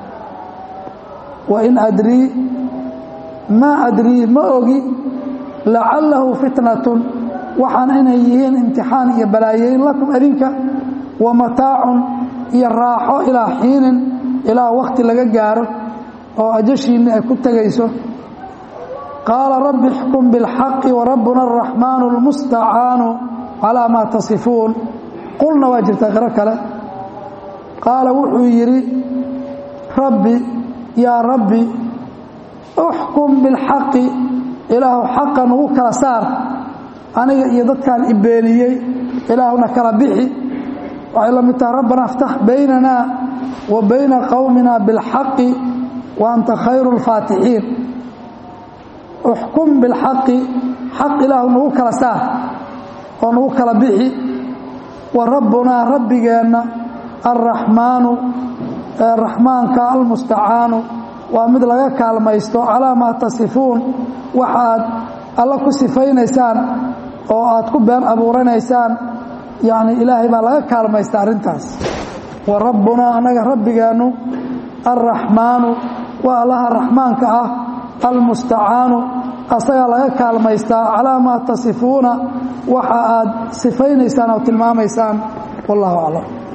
Speaker 1: wa in adrii maa adrii ma ogi lacallahu fitnatun waxaan inay yihiin imtixaan iyo balaayeyn lakum adinka wa mataacun iyo raaxo ilaa xiinin ilaa wakhti laga gaaro oo ajashiinni ay ku tegayso qaala rabbi ixkum biاlxaqi warabbuna araxmaanu اlmustacaanu calaa maa tasifuun qulna waa jirta qiro kale qaala wuxuu yidhi rabbi yaa rabbi uxkum biاlxaqi ilaahu xaqa nugu kala saar aniga iyo dadkaan ibeeniyey ilaahuna kala bixi waxay la mid tahay rabbana aftax baynana wa bayna qowmina biاlxaqi wa anta khayru اlfaatixiin uxkum biاlxaqi xaq ilaahu nagu kala saar oo nagu kala bixi wa rabbunaa rabbigeenna alraxmaanu raxmaanka almustacaanu waa mid laga kaalmaysto calaa maa tasifuun waxaad alla ku sifaynaysaan oo aad ku been abuuranaysaan yacni ilaahay baa laga kaalmaysta arrintaas wa rabbunaa annaga rabbigeennu alraxmaanu waa allaha raxmaanka ah almustacaanu asagaa laga kaalmaystaa calaa maa tasifuuna waxa aad sifaynaysaan oo tilmaamaysaan wallahu aclam